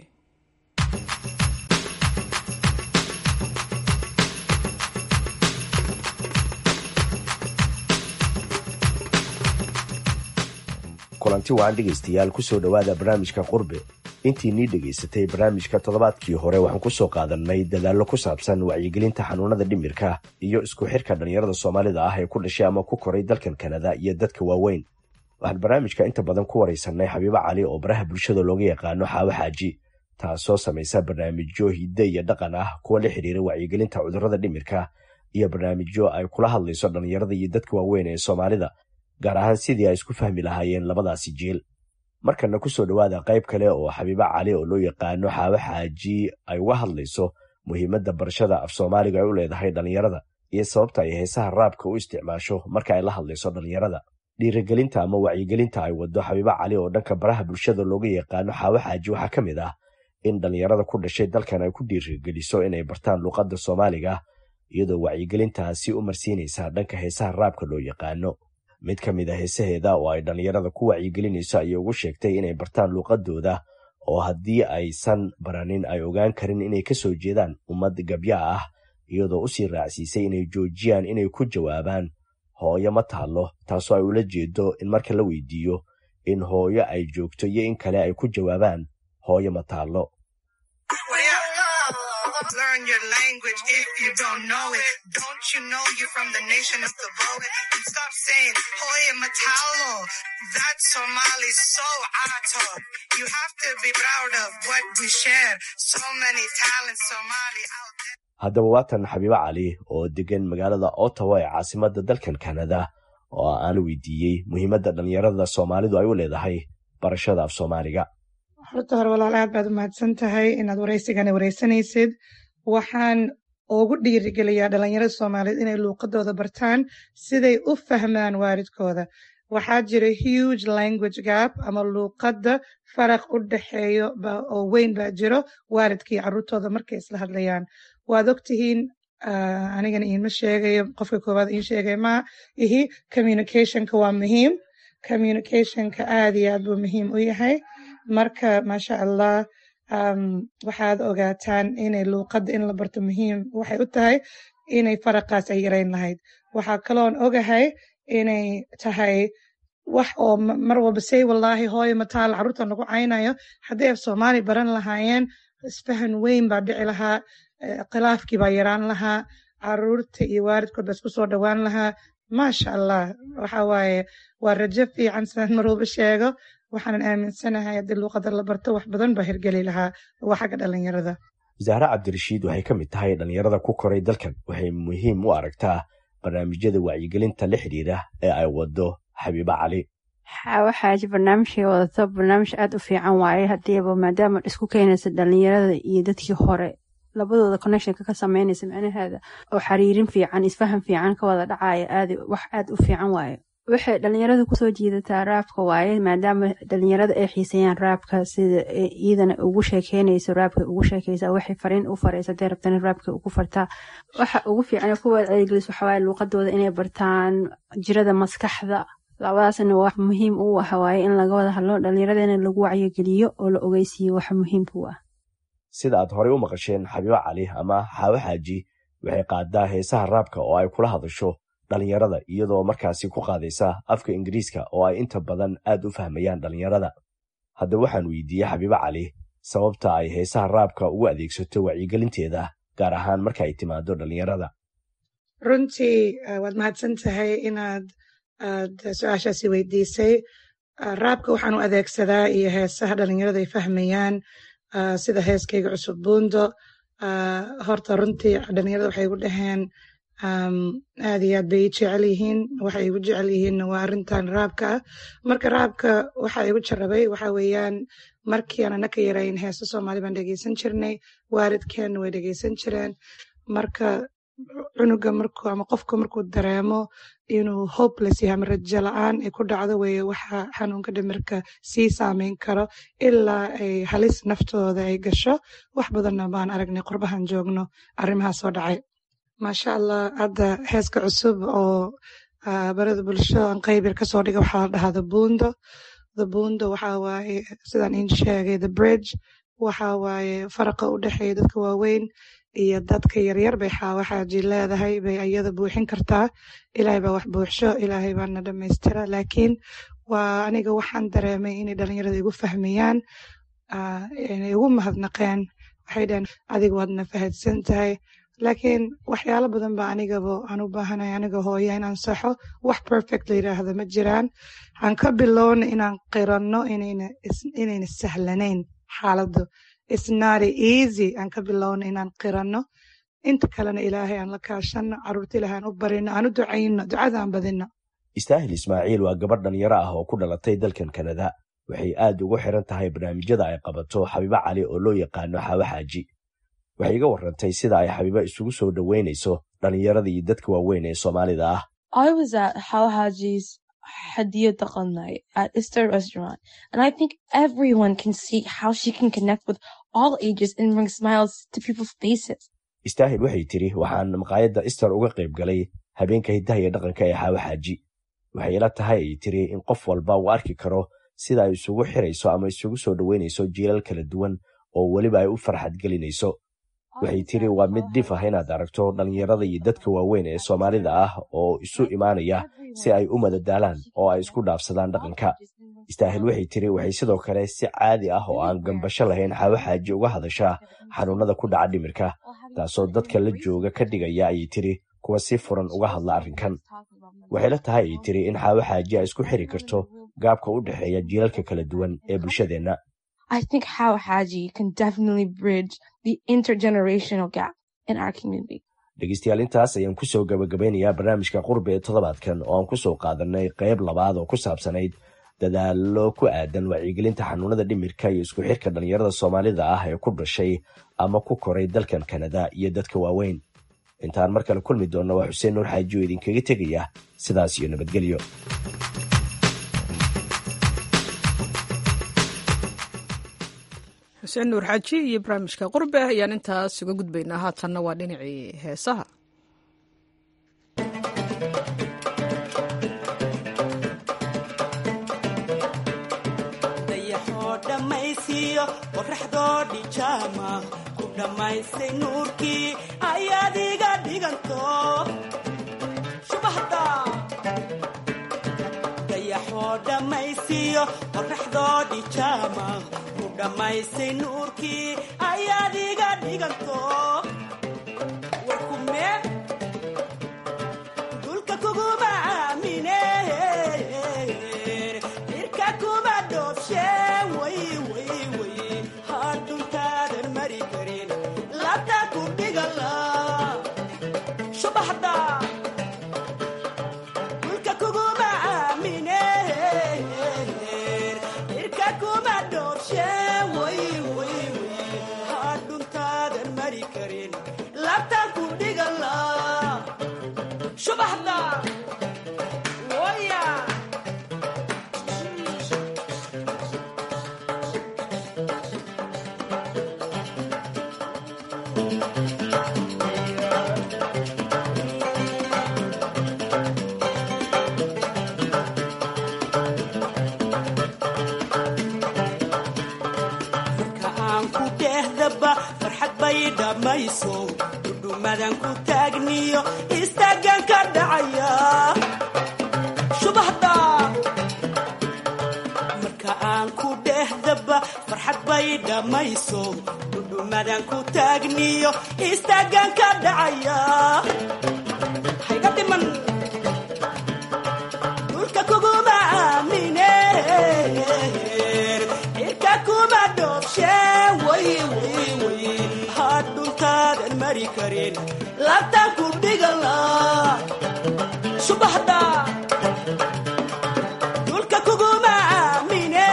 kulanti waan dhegaystayaal kusoo dhowaada barnaamijka qurbe intii nii dhegaysatay barnaamijka toddobaadkii hore waxaan kusoo qaadannay dadaallo ku saabsan wacyigelinta xanuunada dhimirka iyo isku xirka dhallinyarada soomaalida ah ee ku dhashay ama ku koray dalkan kanada iyo dadka waaweyn waxaan barnaamijka inta badan ku waraysanay xabiibo cali oo baraha bulshada looga yaqaano xaawo xaaji taasoo samaysa barnaamijyo hidde iyo dhaqan ah kuwa la xidhiira wacyigelinta cudurrada dhimirka iyo barnaamijyo ay kula hadlayso dhallinyarada iyo dadka waaweyn ee soomaalida gaar ahaan sidii ay isku fahmi lahaayeen labadaasi jeel markana kusoo dhowaada qayb kale oo xabiibo cali oo loo yaqaano xaawo xaaji ay uga hadlayso muhiimadda barashada af soomaaliga ay u leedahay dhallinyarada iyo sababta ay heesaha raabka u isticmaasho marka ay la hadlayso dhallinyarada dhiirigelinta ama wacyigelinta ay wado xabiibo cali oo dhanka baraha bulshada looga yaqaano xaawo xaaji waxaa ka mid ah in dhallinyarada ku dhashay dalkan ay ku dhiirigeliso inay bartaan luuqadda soomaaliga iyadoo wacyigelintaasi u marsiinaysa dhanka heesaha raabka loo yaqaano mid ka mid a heesaheeda oo ay dhallinyarada ku wacyigelinayso ayay ugu sheegtay inay bartaan luuqadooda oo haddii aysan baranin ay ogaan karin inay ka soo jeedaan ummad gabya ah iyadoo usii raacsiisay inay joojiyaan inay ku jawaabaan hooyo ma taallo taasoo ay ula jeedo in marka la weydiiyo in hooyo ay joogto iyo in kale ay ku jawaabaan hooyo ma taallo Learn your language if you don't know it. Don't you know you're from the nation of the poet? And stop saying Hoya Matalo. That's Somali so ato. You have to be proud of what we share. So many talents Somali out there. haddaba waatan xabiibo cali oo degan magaalada ottawa ee caasimadda dalkan kanada oo aan weydiiyey muhiimadda dhallinyarada soomaalidu ay u leedahay barashada af soomaaliga horta hore walaal aad baad u mahadsan tahay inaad waraysigana waraysanaysid waxaan ugu dhiirigeliyaa dhalinyarada soomaaliyeed inay luuqadooda bartaan siday u fahmaan waalidkooda waxaa jira huge language gap ama luuqadda faraq u dhexeeyo oo weyn baa jiro waalidkii caruurtooda markay isla hadlayaan waad ogtihiin anigana iinma sheegayo qofka koowaad iin sheegay ma ihi communicationka waa muhiim communicationka aad iyo aad buu muhiim u yahay marka maasha allah waxaad ogaataan inay luuqadda in la barto muhiim waxay u tahay inay faraqaas ay yarayn lahayd waxaa kaloon ogahay inay tahay wax oo mar walba say wallaahi hooyo mataal carruurta nagu caynayo haddii af soomaali baran lahaayeen isfahan weyn baa dhici lahaa khilaafkii baa yaraan lahaa caruurta iyo waalidkood baa isku soo dhowaan lahaa maasha allah waxa waaye waa rajo fiican sidaan mar walba sheego waxaanan aaminsanahay haddii luuqada la barto wax badan baa hirgeli lahaa waa xagga dhalinyarada wasaare cabdirashiid waxay ka mid tahay dhallinyarada ku koray dalkan waxay muhiim u aragtaa barnaamijyada wacyigelinta la xidhiira ee ay wado xabiibo cali waxaa barnaamijkay wadato barnaamij aad u fiican waaye hadiiba maadaama isku keenaysa dhalinyarada iyo dadkii hore labadooda connectionka ka sameynaysa micnaheeda oo xiriirin fiican isfahan fiican ka wada dhacaya aad wax aad u fiican waaye waxay dhalinyarada kusoo jiidataa raabka waaye maadaama dhalinyarada ay xiiseeyaan raabka sida iyadana ugu sheekeynayso raabka ugu sheekeysa waxay fariin u faraysa hadday rabtana raabka ugu fartaa waxa ugu fiican kuwa ceegelis waxawaaye luuqadooda inay bartaan jirada maskaxda labadaasna wax muhiim u ah waaye in laga wada hadlo dhalinyaradana lagu wacyigeliyo oo la ogeysiiyo wax muhiimka u ah sida aad horey u maqasheen xabiibo cali ama xaawo xaaji waxay qaadaa heesaha raabka oo ay kula hadasho dhalinyarada iyadoo markaasi ku qaadaysa afka ingiriiska oo ay inta badan aad u fahmayaan dhalinyarada haddaba waxaan weydiiyey xabiibo cali sababta ay heesaha raabka ugu adeegsato wacyigelinteeda gaar ahaan marka ay timaado dhalinyarada runtii waad mahadsan tahay inaad aad su-aashaasi weydiisay raabka waxaan u adeegsadaa iyo heesaha dhalinyarada ay fahmayaan sida heeskayga cusub buundo horta runtii dhalinyarada waxay igu dhaheen aad iyo aad bay ii jecel yihiin waxay igu jecel yihiinna waa arrintan raabka ah marka raabka waxa igu jarabay waxa weeyaan markii aan anaka yarayn heeso soomaali baan dhegeysan jirnay waalidkeenna way dhegeysan jireen marka cunuga markuu ama qofku markuu dareemo inuu hopeless yahay ama rajo la-aan ay ku dhacdo weeye waxa xanuunka dhimirka sii saameyn karo ilaa ay halis naftooda ay gasho wax badanna baan aragnay qurbahan joogno arrimahaa soo dhacay maasha allah hadda heeska cusub oo barada bulsho aan qaybir kasoo dhiga waxaa la dhahaa the buundo the buundo waxa waaye sidaan in sheegay the bridge waxa waaye faraqa u dhexeeya dadka waaweyn iyo dadka yaryar bay xaawo xaaji leedahay bay iyada buuxin kartaa ilaahay baa wax buuxsho ilaahay baana dhammaystira laakiin waa aniga waxaan dareemay inay dhalinyarada igu fahmayaan inay igu mahadnaqeen waxay dhaheen adiga waadna fahadsan tahay laakiin waxyaalo badan baa anigaba aan u baahanay aniga hooya inaan saxo wax perfect la yiraahdo ma jiraan aan ka bilowna inaan qiranno inayna sahlanayn xaaladdu it's not easy aan ka bilowna inaan qiranno inta kalena ilaahay aan la kaashanno caruurta ilaahay aan u barino aan u ducayno ducada aan badino istaahil ismaaciil waa gabadh dhalinyaro ah oo ku dhalatay dalkan kanada waxay aad ugu xiran tahay barnaamijyada ay qabato xabiibo cali oo loo yaqaano xaawo xaaji waxay iga warantay sida ay xabiibo isugu soo dhoweynayso dhalinyarada iyo dadka waaweyn ee soomaalida ah I was at How Haji's Hadia Daqan night at Easter restaurant, and I think everyone can see how she can connect with all ages and bring smiles to people's faces. istaahil waxay tiri waxaan maqaayadda ister uga qayb galay habeenka hiddaha iyo dhaqanka ee xaawo xaaji waxay ila tahay ay tiri in qof walba uu arki karo sida ay isugu xirayso ama isugu soo dhoweynayso jiilal kala duwan oo weliba ay u farxad gelinayso waxay tiri waa mid dhif ah inaad aragto dhallinyarada iyo dadka waaweyn ee soomaalida ah oo isu imaanaya si ay u madadaalaan oo ay isku dhaafsadaan dhaqanka istaahil waxay tiri waxay sidoo kale si caadi ah oo aan gambasho lahayn xaawo xaaji uga hadashaa xanuunada ku dhaca dhimirka taasoo dadka la jooga ka dhigaya ayay tiri kuwa si furan uga hadla arrinkan waxay la tahay ayay tiri in xaawo xaaji ay isku xiri karto gaabka u dhexeeya jiilalka kala duwan ee bulshadeenna I think how Haji can definitely bridge the intergenerational gap in our community. dhegeystayaal intaas ayaan kusoo gabagabeynayaa barnaamijka qurbe ee toddobaadkan oo aan kusoo qaadanay qayb labaad oo ku saabsanayd dadaalo ku aadan wacyigelinta xanuunada dhimirka iyo isku xirka dhallinyarada soomaalida ah ee ku dhashay ama ku koray dalkan kanada iyo dadka waaweyn intaan mar kale kulmi doonna waa xuseen nuur xaaji oo idinkaga tegaya sidaas iyo nabadgelyo xuseen nuur xaaji iyo barnaamijka qurbe ayaan intaas uga gudbaynaa haatanna waa dhinacii heesaha dayaxoo dhammaysiiyo qorraxdoo dhijaama ku dhammaystay nuurkii ayaad iga dhiganto shubahda dayaxoo dhammaysiiyo qorraxdoo dhijaama ku dhammaystay nuurkii ayaad iga dhiganto warkume dulka kuguma aamine irka kuma dhoobshe way way way hadhuntaadan mari karin labta ku dhigala subaxda dulka kuguma aamine irka kuma dhoobshe way way way hadhuntaadan mari karin labta ku dhigala subaxda waya marka aan ku dhehdaba farxad bay dhammayso dhudhumadan ku taagniyo istaagan ka dhacaya shubahda marka aan ku dhehdaba farxad bay dhammayso dhudhumadan ku taagniyo istaagan ka dhacaya hayga dhiman dhulka kuguma aamine cirka kuma dhoobshe way way way hadhuntaadan mari karin labtaan ku dhigala subaxda dhulka kuguma aamine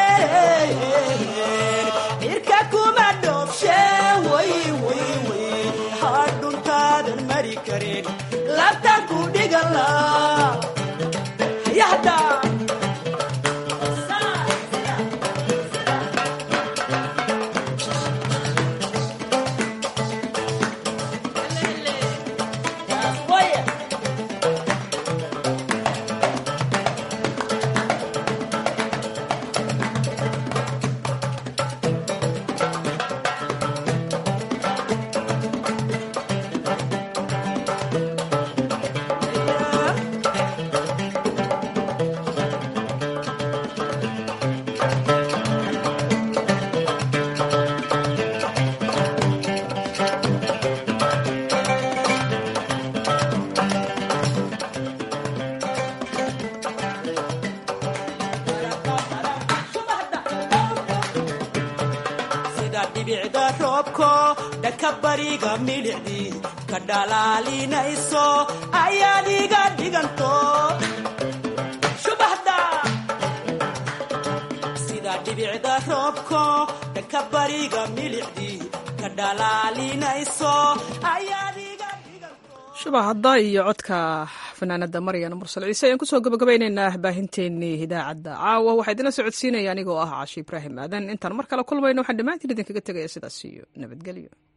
cirka kuma dhoobshe way way way hadhuntaadan mari karin labtaan ku dhigala hayahda sida dhibicda roobko dhanka bariga milicdii ka dhalaalinayso ayaad iga dhiganto subaxda sida dhibicda roobko dhanka bariga milicdii ka dhalaalinayso ayaad iga shubahadda iyo codka fanaanada maryan mursal ciise ayaan kusoo gabagabaynaynaa baahinteennii idaacadda caawa waxaa idinla socodsiinaya anigoo ah caashi ibraahim aadan intaan mar kale kulmayno waxaan dhammaantiin idinkaga tegaya sidaas iyo nabadgelyo